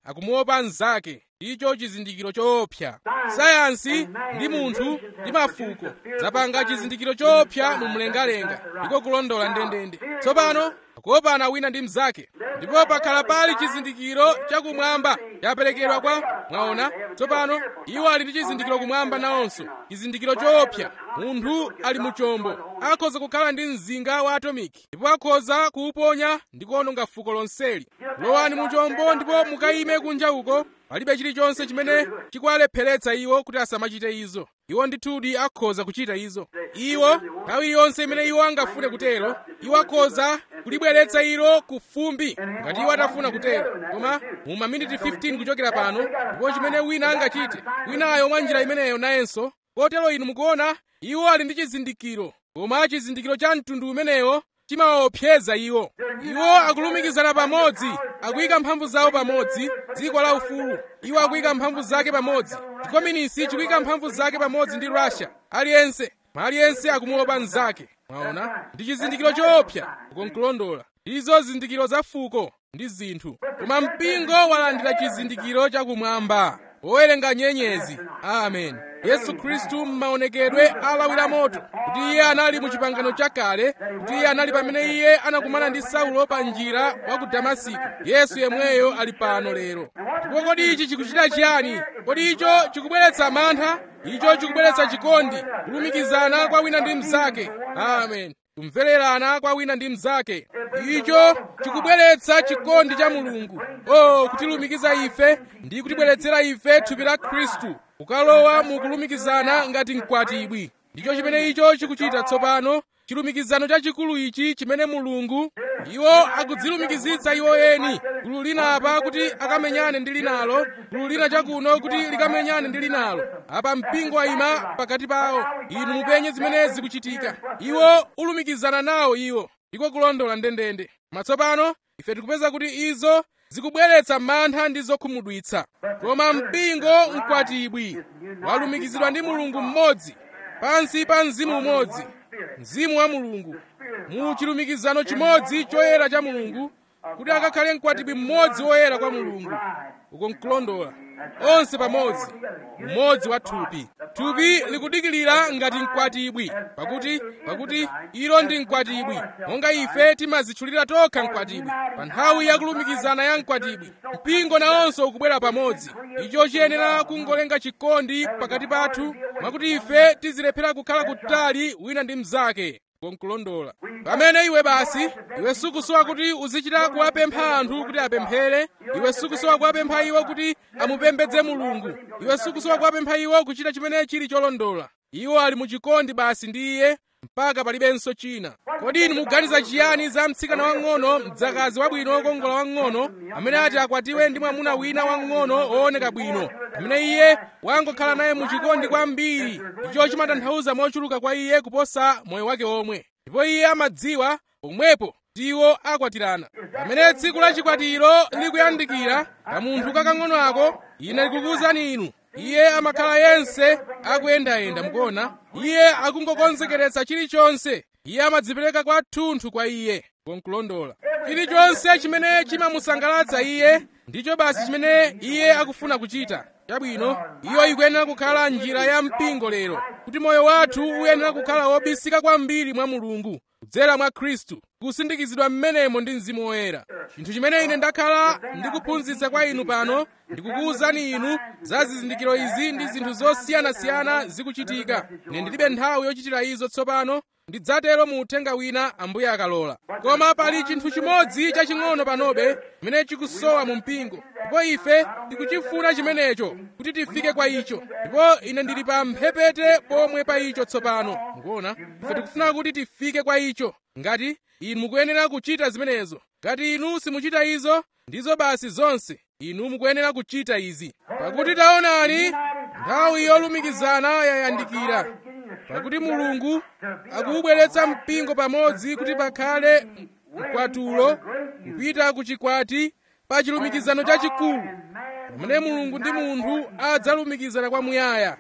akumuopa mnzake icho chizindikiro choopsa sayansi ndi munthu ndi mafuko zapanga chizindikiro choopsa mu mlengalenga ndiko kulondola ndendende tsopano akuopana wina ndi mnzake ndipo pakhala pali chizindikiro chakumwamba chaperekedwa kwa mwaona tsopano iwo ali ndi chizindikiro kumwamba nawonso chizindikiro choopsa munthu ali mu chombo akhoza kukhala ndi mzinga wa atomiki ndipo akhoza kuuponya ndi kuwononga fuko lonseli lowani mu chombo ndipo mukayime kunja uko palibe chilichonse chimene chikuwalepheretsa iwo kuti asamachite izo iwo ndithudi akhoza kuchita izo iwo nthawi iliyonse imene iwo angafune kutero iwo akhoza kulibweretsa ilo ku fumbi ngati iwo atafuna kutero koma mu maminiti 15 kuchokera pano ndipo chimene wina angachite winayo mwa njira imeneyo nayenso kotero inu mukuona iwo ali ndi chizindikiro koma chizindikiro cha mtundu umenewo chimawaopseza iwo iwo akulumikizana pamodzi akuyika mphamvu zawo pamodzi dziko la ufulu iwo akuyika mphamvu zake pamodzi chikominisi chikuyika mphamvu zake pamodzi ndi russia aliyense ma aliyense akumuopa mnzake mwaona ndi chizindikiro choopsa ukonkulondola izo zizindikiro za fuko ndi zinthu koma mpingo walandira chizindikiro chakumwamba owerenga nyenyezi amen yesu khristu m'maonekedwe alawira moto kuti iye anali mu chipangano chakale kuti iye anali pamene iye anakumana ndi saulo pa njira wa ku damasiko yesu yemweyo ali pano lero ndipo kodi ichi chikuchita chiyani kodi icho chikubweretsa mantha icho chikubweretsa chikondi kulumikizana kwa wina ndi mnzake amen kumvererana kwa wina ndi mnzake icho chikubweretsa chikondi cha mulungu o kutilumikiza ife ndi kutibweretsera ife thupi la khristu kukalowa mu kulumikizana ngati mkwatibwi ndicho chimene icho chikuchita tsopano chilumikizano chachikulu ichi chimene mulungu iwo akudzilumikizitsa iwo eni gulu lina apa kuti akamenyane ndi linalo gulu lina chakuno kuti likamenyane ndi linalo apa mpingo wayima pakati pawo inu mupenye zimene zikuchitika iwo ulumikizana nawo iwo ndiko kulondola ndendende matsopano ife tikupeza kuti izo zikubweretsa mantha ndi zokhumudwitsa koma mpingo mkwatibwi walumikizidwa ndi mulungu mmodzi pansi pa mzimu umodzi mzimu wa mulungu mu chilumikizano chimodzi choyera cha mulungu kuti akakhale mkwatibwi mmodzi woyera kwa mulungu uko nkulondola onse pamodzi mmodzi wa thupi thupi likudikilira ngati mkwatibwi pakuti pakuti ilo ndi mkwatibwi monga ife timazitchulira tokha mkwatibwi pa nthawi yakulumikizana ya mkwatibwi mpingo nawonso ukubwera pamodzi icho chiyenera kungolenga chikondi pakati pathu mwakuti ife tizilephera kukhala kutali wina ndi mnzake konkulondola pamene iwe basi iwe sukusowa kuti uzichita kuwapempha anthu kuti apemphere iwe sukusowa kuwapempha iwo kuti amupembedze mulungu iwe sukusowa kuwapempha iwo kuchita chimene chili cholondola iwo ali muchikondi basi ndi iye mpaka palibenso china kodi inu muganiza chiyani za mtsikana wang'ono mdzakazi wabwino wokongola wang'ono amene ati akwatiwe ndi mwamuna wina wang'ono wooneka bwino amene iye wangokhala naye muchikondi kwambiri icho chimatanthauza mochuluka kwa iye kuposa moyo wake omwe ndipo iye amadziwa pomwepo tiwo akwatirana pamene tsiku la chikwatiro likuyandikira kamunthu kakang'ono ako ine ndikukuwuzani inu iye amakhala yense akuyendayenda mukuona iye akungokonzekeretsa chilichonse iye amadzipereka kwathunthu kwa iye konkulondola chilichonse chimene chimamusangalatsa iye ndicho basi chimene iye akufuna kuchita chabwino iyo ikuyenera kukhala njira ya mpingo lero kuti moyo wathu uyenera kukhala wobisika kwambiri mwa mulungu kudzera mwa khristu kusindikizidwa mmenemo ndi mzimu woyera chinthu chimene ine ndakhala ndikuphunzitsa kwa inu pano ndikukuwuzani inu za zizindikiro izi ndi zinthu zosiyanasiyana zikuchitika ine ndilibe nthawi yochitira izo tsopano ndidzatero mu uthenga wina ambuye akalola koma pali chinthu chimodzi chaching'ono panobe chimene chikusowa mu mpingo ndipo ife tikuchifuna chimenecho kuti tifike kwa icho ndipo ine ndili pa mphepete pomwe pa icho tsopano mukuona ife tikufuna kuti tifike kwa icho ngati inu mukuyenera kuchita zimenezo ngati inu simuchita izo ndizo basi zonse inu mukuyenera kuchita izi pakuti taonani nthawi yolumikizana yayandikira pakuti mulungu akuubweretsa mpingo pamodzi kuti pakhale mkwatulo kupita ku chikwati pa chilumikizano chachikulu pamene mulungu ndi munthu adzalumikizana kwamuyaya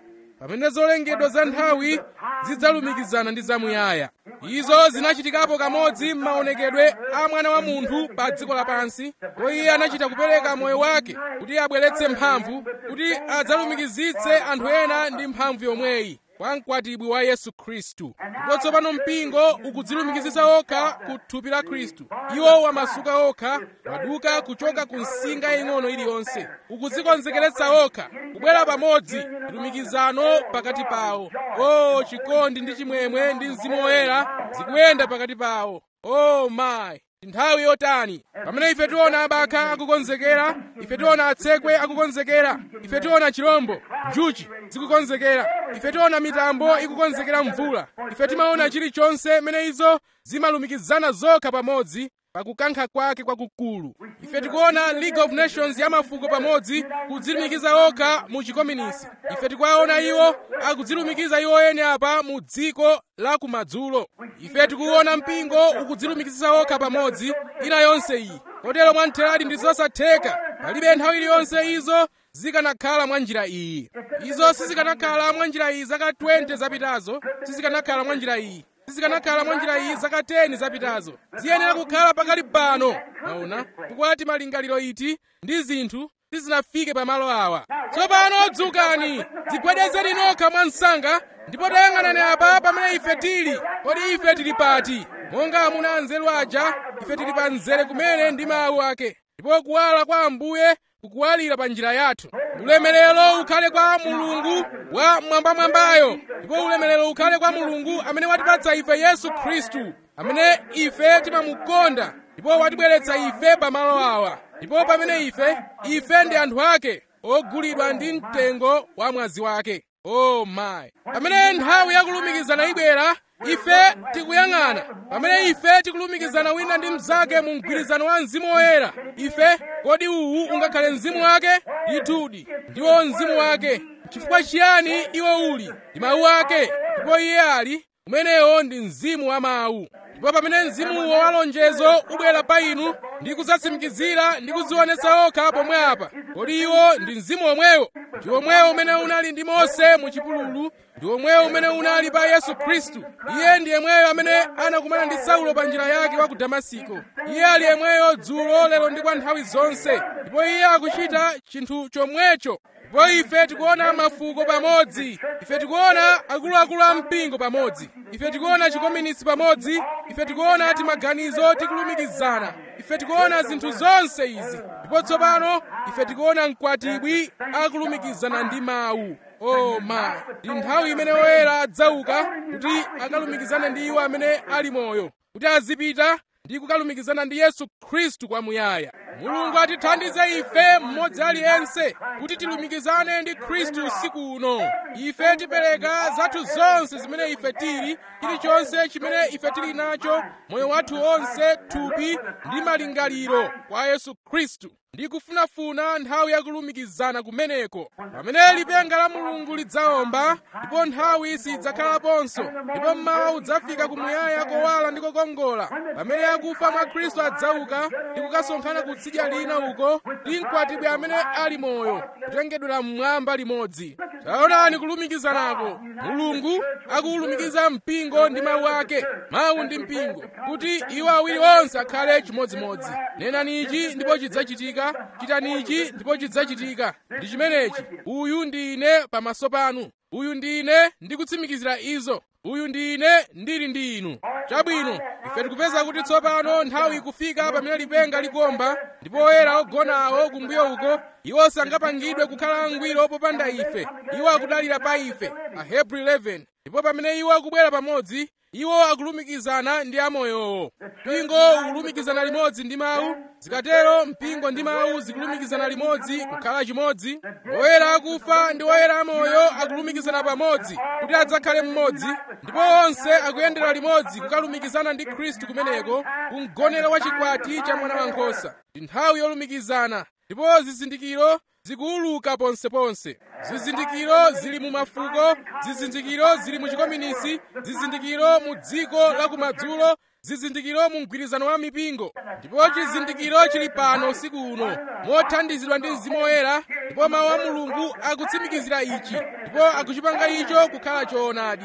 pamene zolengedwa za nthawi zidzalumikizana ndi zamuyaya izo zinachitikapo kamodzi m'maonekedwe a mwana wa munthu pa dziko lapansi ndipo iye anachita kupereka moyo wake kuti abweretse mphamvu kuti adzalumikizitse anthu ena ndi mphamvu yomweyi kwa mkwatibwi wa yesu khristu ndipo tsopano mpingo ukudzilumikizitsa okha ku thupi la khristu iwo wamasuka okha waduka kuchoka ku nsinga yaying'ono iliyonse ukudzikonzekeretsa okha kubwera pamodzi lumikizano pakati pawo o chikondi ndi chimwemwe ndi mzimu woyera zikuyenda pakati pawo o mayi nthawi yotani pamene ife tiona abakha akukonzekera ife tiona atsekwe akukonzekera ife tiona chirombo njuchi zikukonzekera ife tiona mitambo ikukonzekera mvula ife timaona chilichonse mene izo zimalumikizana zokha pamodzi pakukankha kwake kwakukulu ife tikuona league of nations ya mafuko pamodzi kudzilumikiza okha mu chikominisi ife tikuwaona iwo akudzilumikiza iwo ene apa mu dziko la kumadzulo ife tikuona mpingo ukudzilumikizisa okha pamodzi ina yonse iyi kotero mwamtheradi ndi zosatheka palibe nthawi iliyonse izo zikanakhala mwa njira iyi izo sizikanakhala mwa njira iyi zaka 20 zapitazo sizikanakhala mwa njira iyi sizikanakhala mwa njira iyi zaka 10 zapitazo ziyenera kukhala pakali pano maona kukwati malingaliro iti ndi zinthu sizinafike pamalo awa tsopano dzukani dzigwedezeni nokha mwa msanga ndipo tayang'anani apa pamene ife tili kodi ife tili pati monga amuna anzeru aja ife tili pa mzere kumene ndi mawu ake ndipo kuwala kwa ambuye kukuwalira pa njira yathu ulemerero ukhale kwa mulungu wa mwambamwambayo ndipo ulemerero ukhale kwa mulungu amene watipatsa ife yesu khristu amene ife timamukonda ndipo watibweretsa ife pamalo awa ndipo pamene ife ife ndi anthu ake ogulidwa ndi mtengo wa mwazi wake o mayi pamene nthawi yakulumikizana ibwera ife tikuyang'ana pamene ife tikulumikizana wina ndi mnzake mu mgwirizano wa mzimu woyera ife kodi uwu ungakhale mzimu wake ndithudi ndiwo mzimu wake chifukwa chiyani iwo uli ndi mawu ake ndipo iye ali umenewo ndi mzimu wa mawu ndipo pamene mzimuwo wa lonjezo ubwera pa inu ndi kudzatsimikizira ndi kudzionetsa okha pomwe apa kodi iwo ndi mzimu omwewo ndi omwewo umene unali ndi mose mu chipululu ndi omwewo umene unali pa yesu khristu iye ndi yemweyo amene anakumana ndi saulo pa njira yake wa ku damasiko iye ali yemweyo dzulo lero ndi kwa nthawi zonse ndipo iye akuchita chinthu chomwecho ndipo ife tikuona mafuko pamodzi ife tikuona akuluakulu a mpingo pamodzi ife tikuona chikominisi pamodzi ife tikuona timaganizo tikulumikizana ife tikuona zinthu zonse izi ndipo tsopano ife tikuona mkwatibwi akulumikizana ndi mawu o ma ndi nthawi imene woyera adzauka kuti akalumikizane ndi iwo amene ali moyo kuti azipita ndi kukalumikizana ndi yesu khristu kwamuyaya mulungu atithandize ife mmodzi aliyense kuti tilumikizane ndi khristu usiku uno ife tipereka zathu zonse zimene ife tili chilichonse chimene ife tili nacho moyo wathu onse thupi ndi malingaliro kwa yesu khristu ndi kufunafuna nthawi yakulumikizana kumeneko pamene lipenga la mulungu lidzawomba ndipo nthawi sidzakhalaponso ndipo mmawa udzafika kumuyaya kowala ndi kokongola pamene akufa mwa khristu adzauka ndi kukasonkhana kutsidya lina uko ndi mkwatibwi amene ali moyo kutengedwera mmwamba limodzi taonani kulumikizanako mulungu akuwulumikiza mpingo ndi mawu ake mawu ndi mpingo kuti iwo awiri onse akhale chimodzimodzi nenani ichi ndipo chidzachitika chitani ichi ndipo chidzachitika ndi chimenechi uyu ndi ine pamaso panu uyu ndi ine ndikutsimikizira izo uyu ndi ine ndili ndi inu chabwino ife tikupeza kuti tsopano nthawi ikufika pamene lipenga likomba ndipo oyera ogonawo kumbuyo uko iwo sangapangidwe kukhala angwiro popanda ife iwo akudalira pa ife ahebri 11 ndipo pamene iwo akubwera pamodzi iwo akulumikizana ndi amoyowo mpingo ukulumikizana limodzi ndi mawu zikatero mpingo ndi mawu zikulumikizana limodzi kukhala chimodzi oyera akufa ndi oyera amoyo akulumikizana pamodzi kuti adzakhale mmodzi ndipo onse akuyendera limodzi kukalumikizana ndi khristu kumeneko kumgonero wa chikwati cha mwana wankhosa ndi nthawi yolumikizana ndipo zizindikiro zikuuluka ponseponse zizindikiro zili mu mafuko zizindikiro zili mu chikominisi zizindikiro mu dziko la kumadzulo zizindikiro mu mgwirizano wa mipingo ndipo chizindikiro chili pano usiku uno mothandizidwa ndi mzimu woyera ndipo mawu a mulungu akutsimikizira ichi ndipo akuchipanga icho kukhala choonadi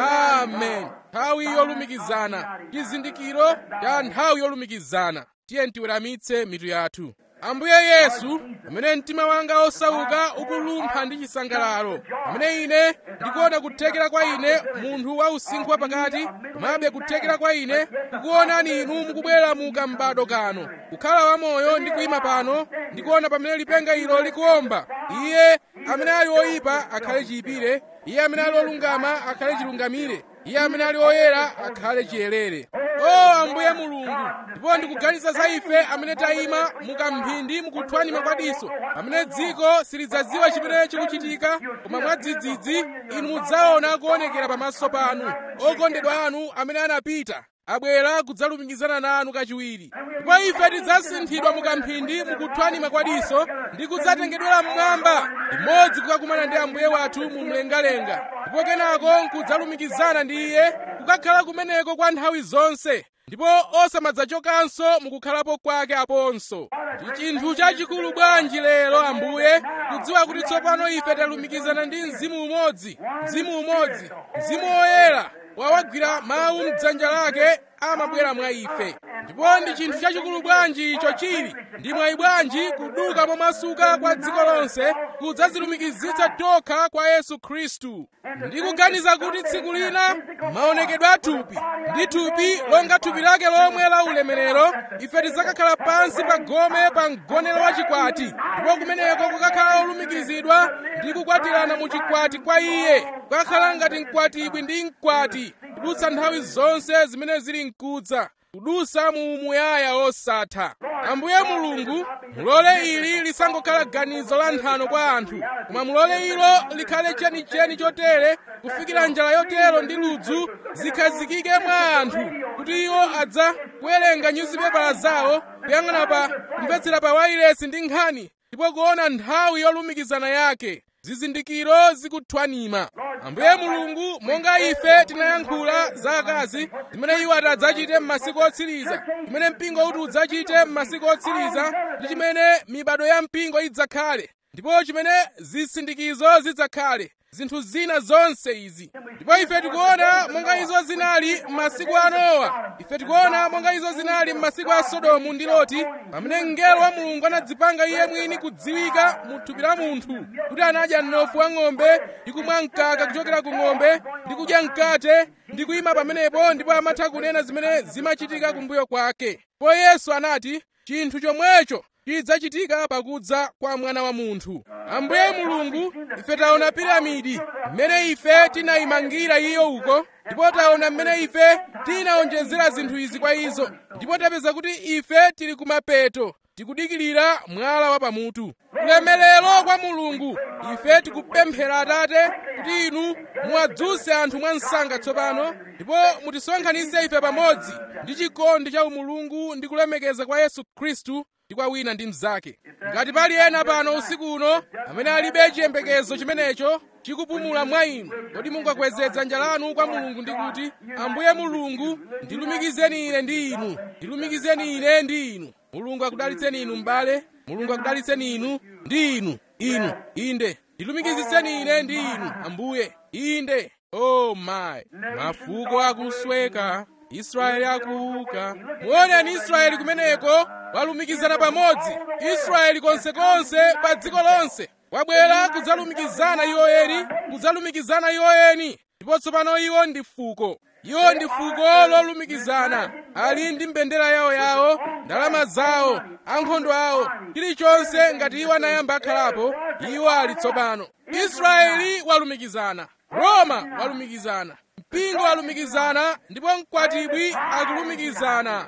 amen nthawi yolumikizana chizindikiro cha nthawi yolumikizana tiye tiweramitse mitu yathu ambuye yesu pamene mtima wanga osauka ukulumpha ndi chisangalalo pamene ine ndikuona kuthekera kwa ine munthu wa usinkhu wapakati komabe kuthekera kwa ine kukuonani inu mukubwera mu kambado kano kukhala wamoyo ndi kuyima pano ndikuona pamene lipenga ilo likuomba iye amene ali oyipa akhale chiyipire iye amene ali olungama akhale chilungamire iye amene ali oyera akhale chiyerere o ambuye mulungu ndipo ndikuganiza za ife amene tayima mukamphindi mukuthwanima kwadiso pamene dziko silidzadziwa chimene chikuchitika koma mwadzidzidzi inu mudzaona kuonekera pamaso panu okondedwa anu amene anapita abwera kudzalumikizana nanu kachiwiri ndipo ife tidzasinthidwa mukamphindi mukuthwanima kwadiso ndi kudzatengedwera mmwamba imodzi kukakumana ndi ambuye wathu mu mlengalenga ndipo kenako nkudzalumikizana ndi iye kukakhala kumeneko kwa nthawi zonse ndipo osamadzachokanso mukukhalapo kwake aponso ndi chinthu chachikulu bwanji lero ambuye kudziwa kuti tsopano ife talumikizana ndi mzimu umodzi mzimu umodzi mzimu woyera wawagwira mawu mdzanja lake amabwera mwa ife ndipo ndi chinthu chachikulu bwanji icho chili ndi mwayi bwanji kuduka momasuka kwa dziko lonse kudzazilumikizitsa tokha kwa yesu khristu ndikuganiza kuti tsiku lina maonekedwe a thupi ndi thupi longa thupi lake lomwe la ulemerero ife tidzakakhala pansi pa gome pa mgonero wa chikwati ndipo kumeneko kukakhala olumikizidwa ndi kukwatirana mu chikwati kwa iye kukakhala ngati mkwatibwi ndi mkwati kudutsa nthawi zonse zimene zili mkudza kudutsa mu muyaya osatha ambuye mulungu mulole ili lisangokhala ganizo la nthano kwa anthu koma mulole ilo likhale chenicheni chotere kufikira njala yotero ndi ludzu zikhazikike mwa anthu kuti iwo adza kuwerenga nyuzipepala zawo kuyang'ana pa kumvetsera pa wailesi ndi nkhani ndipo kuona nthawi yolumikizana yake zizindikiro zikuthwanima ambuye mulungu monga ife tinayankhula za akazi zimene iwo adzachite m'masiku otsiriza chimene mpingo uti udzachite m'masiku otsiriza ndi chimene mibado ya mpingo idzakhale ndipo chimene zisindikizo zidzakhale zinthu zina zonse izi ndipo ife tikuona monga izo zinali m'masiku a nowa ife tikuona monga izo zinali m'masiku a sodomu ndi loti pamene mngelo wa mulungu anadzipanga iye mwini kudziwika mu thupi la munthu kuti anadya mnofu wa ng'ombe ndi kumwa mkaka kuchokera ku ng'ombe ndi kudya mkate ndi kuyima pamenepo ndipo amatha kunena zimene zimachitika kumbuyo kwake po yesu anati chinthu chomwecho chidzachitika pakudza kwa mwana wa munthu ambuye mulungu ife taona piramidi mmene ife tinayimangira iyo uko ndipo taona mmene ife tinawonjezera zinthu izi kwa izo ndipo tapeza kuti ife tili kumapeto tikudikirira mwala wa pamutu ulemerero kwa mulungu ife tikupemphera atate kuti inu muwadzuse anthu mwa msanga tsopano ndipo mutisonkhanitse ife pamodzi ndi chikondi cha umulungu ndi kulemekeza kwa yesu khristu ndi kwa wina ndi mnzake ngati pali ena pano usiku uno amene alibe chiyembekezo chimenecho chikupumula mwa inu kodi mungakweze dzanja lanu kwa mulungu ndi kuti ambuye mulungu ndilumikizeni ine ndi inu ndilumikizeni ine ndi inu mulungu akudalitseni inu m'bale mulungu akudalitseni inu ndi inu inu inde ndilumikizitseni ine ndi inu ambuye inde oh my mafuko akusweka israeli akuuka muoneni israeli kumeneko walumikizana pamodzi israeli konsekonse pa dziko lonse wabwera kudzalumikizana iwo eni kudzalumikizana iwo eni ndipo tsopano iwo ndi fuko iwo ndi fuko lolumikizana ali ndi mbendera yawo yawo ndalama zawo ankhondo awo chilichonse ngati iwo anayamba akhalapo iwo ali tsopano israeli walumikizana roma walumikizana mpingo walumikizana ndipo mkwatibwi akulumikizana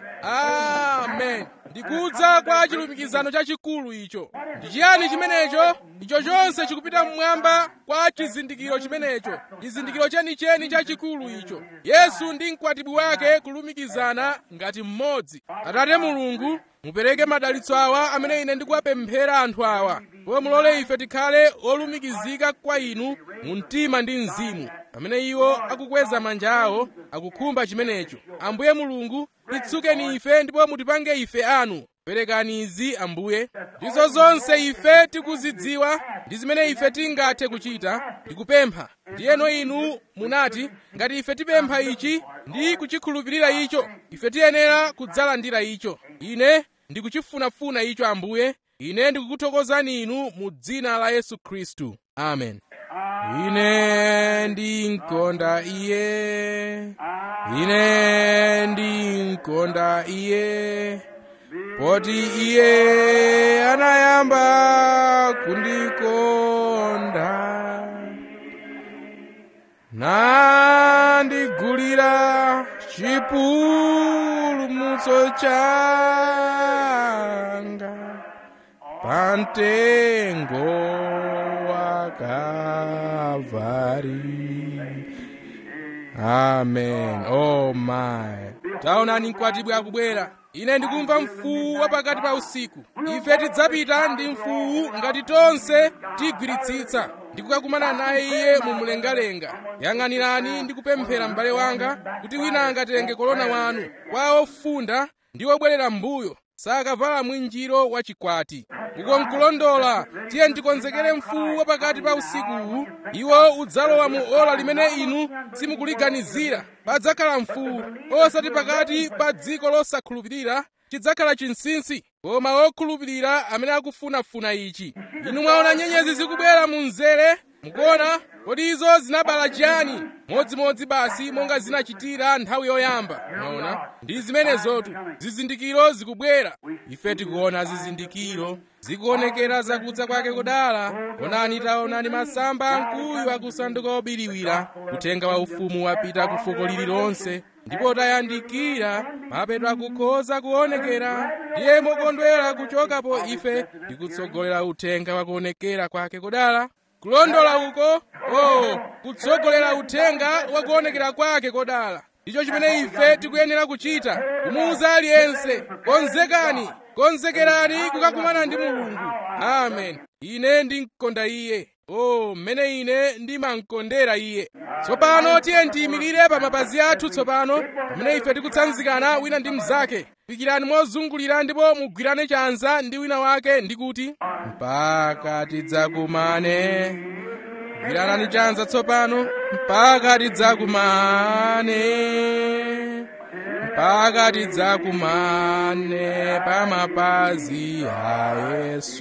amen ndikudza kwa chilumikizano chachikulu icho ndi chiyani chimenecho icho chonse chikupita mmwamba kwa chizindikiro chimenecho chizindikiro chenicheni chachikulu icho yesu ndi mkwatibwi wake kulumikizana ngati mmodzi atate mulungu mupereke madalitso awa amene ine ndikuwapemphera anthu awa ndipo mulole ife tikhale olumikizika kwa inu mu mtima ndi mzimu pamene iwo akukweza manja awo akukhumba chimenecho ambuye mulungu titsukeni ife ndipo mutipange ife anu perekani izi ambuye ndizo zonse ife tikuzidziwa ndi zimene ife tingathe kuchita ndikupempha ndiyeno inu munati ngati ife tipempha ichi ndi kuchikhulupirira icho ife tiyenera kudzalandira icho ine ndikuchifunafuna icho ambuye ine ndikukuthokozani inu mu dzina la yesu khristu amen ine ndinkonda iye ine ndinkonda iye poti iye anayamba kundikonda nandigulira chipulumutso changa pamtengo wa Kalvari amen oh my taonani mkwatibwi akubwera ine ndikumva mfuwu wa pakati pa usiku ife tidzapita ndi mfuwu ngati tonse tigwiritsitsa ndi kukakumana naye iye mu mlengalenga yang'anirani ndi kupemphera m'bale wanga kuti wina angatenge kolona wanu kwa ofunda ndi obwerera m'mbuyo sakavala mwinjiro wa chikwati uko nkulondola tiye ndikonzekere mfuwu wa pakati pa usikuwu iwo udzalowa mu ola limene inu simukuliganizira padzakhala mfuwu osati pakati pa dziko losakhulupirira chidzakhala chinsinsi koma okhulupirira amene akufunafuna ichi inu mwaona nyenyezi zikubwera mu mzere mukuona kodi izo zinabala chiyani modzimodzi basi monga zinachitira nthawi yoyamba mwaona ndi zimenezotu zizindikiro zikubwera ife tikuona zizindikiro zikuonekera zakudza kwake kudala onani taonani masamba amkuyu akusanduka obiriwira kutenga wa ufumu wapita ku fuko lililonse ndipo tayandikira mapeto akukhoza kuonekera ndiye mokondwera kuchokapo ife ndikutsogolera uthenga wakuonekera kwake kudala kulondola uko oh kutsogolera uthenga wakuonekera kwake kodala ndicho chimene ife tikuyenera kuchita kumuwuza aliyense konzekani konzekerani kukakumana ndi mulungu amen ine ndimkonda iye o mmene ine ndimamkondera iye tsopano tiye ndiyimirire pa mapazi athu tsopano pamene ife tikutsanzikana wina ndi mnzake pikirani mozungulira ndipo mugwirane chanza ndi wina wake ndi kuti mpaka tidzakumane gwiranani chanza tsopano mpaka tidzakumane mpaka tidzakumane pa mapazi a yesu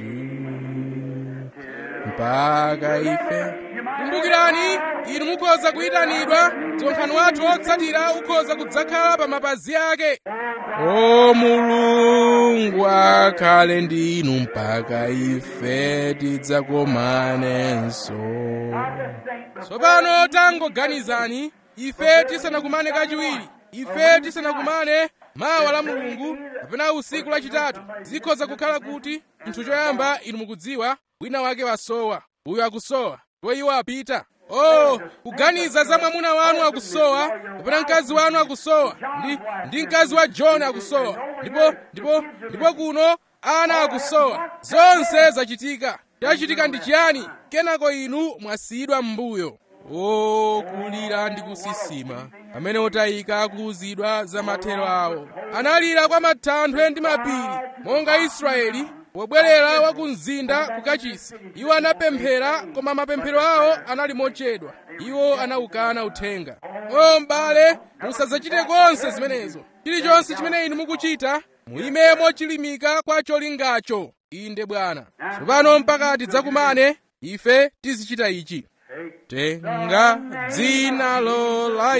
mpaka ife kumbukirani inu mukhoza kuyitanidwa msonkhano wathu wotsatira ukhoza kudzakhala pa mapazi ake o mulungu akhale ndi inu mpaka ife tidzakumanenso tsopano tangoganizani ife tisanakumane kachiwiri ife tisanakumane mawa la mulungu kapena usiku lachitatu zikhoza kukhala kuti nthu choyamba inu mukudziwa wina wake wasowa uyo akusowa ndipo iwo apita oh kuganiza za mwamuna wanu akusowa kapena mkazi wanu akusowa ndi, ndi mkazi wa john akusowa ndipo ndipo ndipo kuno ana akusowa zonse zachitika chachitika ndi chiyani kenako inu mwasiyidwa m'mbuyo o kulira ndi kusisima pamene otayika akuwuzidwa za mathero awo analira kwa mathanthwe ndi mapiri monga israeli pobwerera wa ku mzinda ku kachisi iwo anapemphera koma mapemphero awo anali mochedwa iwo anawukana uthenga o m'bale musadzachite konse zimenezo chilichonse chimene inu mukuchita muyimemo chilimika kwa cholingacho inde bwana tsopano mpaka tidzakumane ife tizichita ichi tenga dzinalo la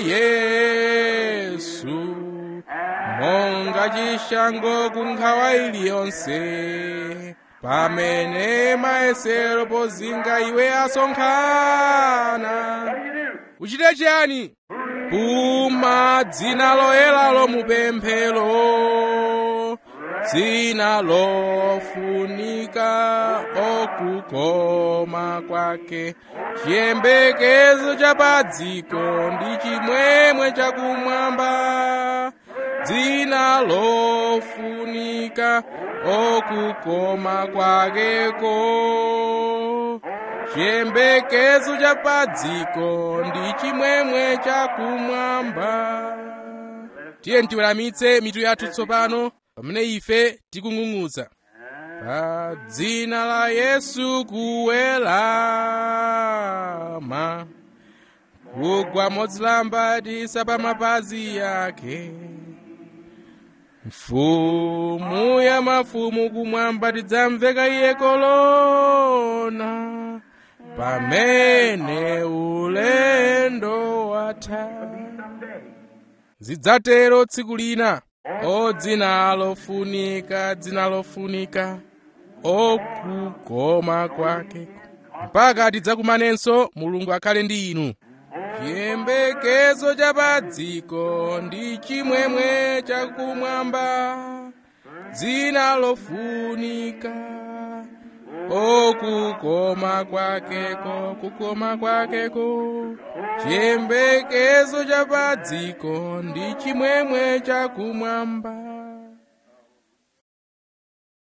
yesu monga chishango ku nkhawa iliyonse pamene mayesero pozinga iwe asonkhana uchite chiyani puma dzina loyeralo mupemphero dzina lofunika okukoma kwake chiyembekezo cha padziko ndi chimwemwe chakumwamba dzina lofunika okukoma kwakeko chiyembekezo cha padziko ndi chimwemwe chakumwamba tiye tiweramitse mitu yathu tsopano pamene ife tikung'ung'udza pa dzina la yesu kuwelama kugwa modzilambatisa pa mapazi yake mfumu ya mafumu kumwamba tidzamveka iye kolona pamene ulendo watha zidzatero tsiku lina o dzina lofunika dzina lofunika okukoma kwake mpaka tidzakumanenso mulungu akhale ndi inu chiyembekezo cha pa dziko ndi chimwemwe chakumwamba dzina lofunika okukoma kwakeko kukoma kwakeko chiyembekezo cha pa dziko ndi chimwemwe chakumwamba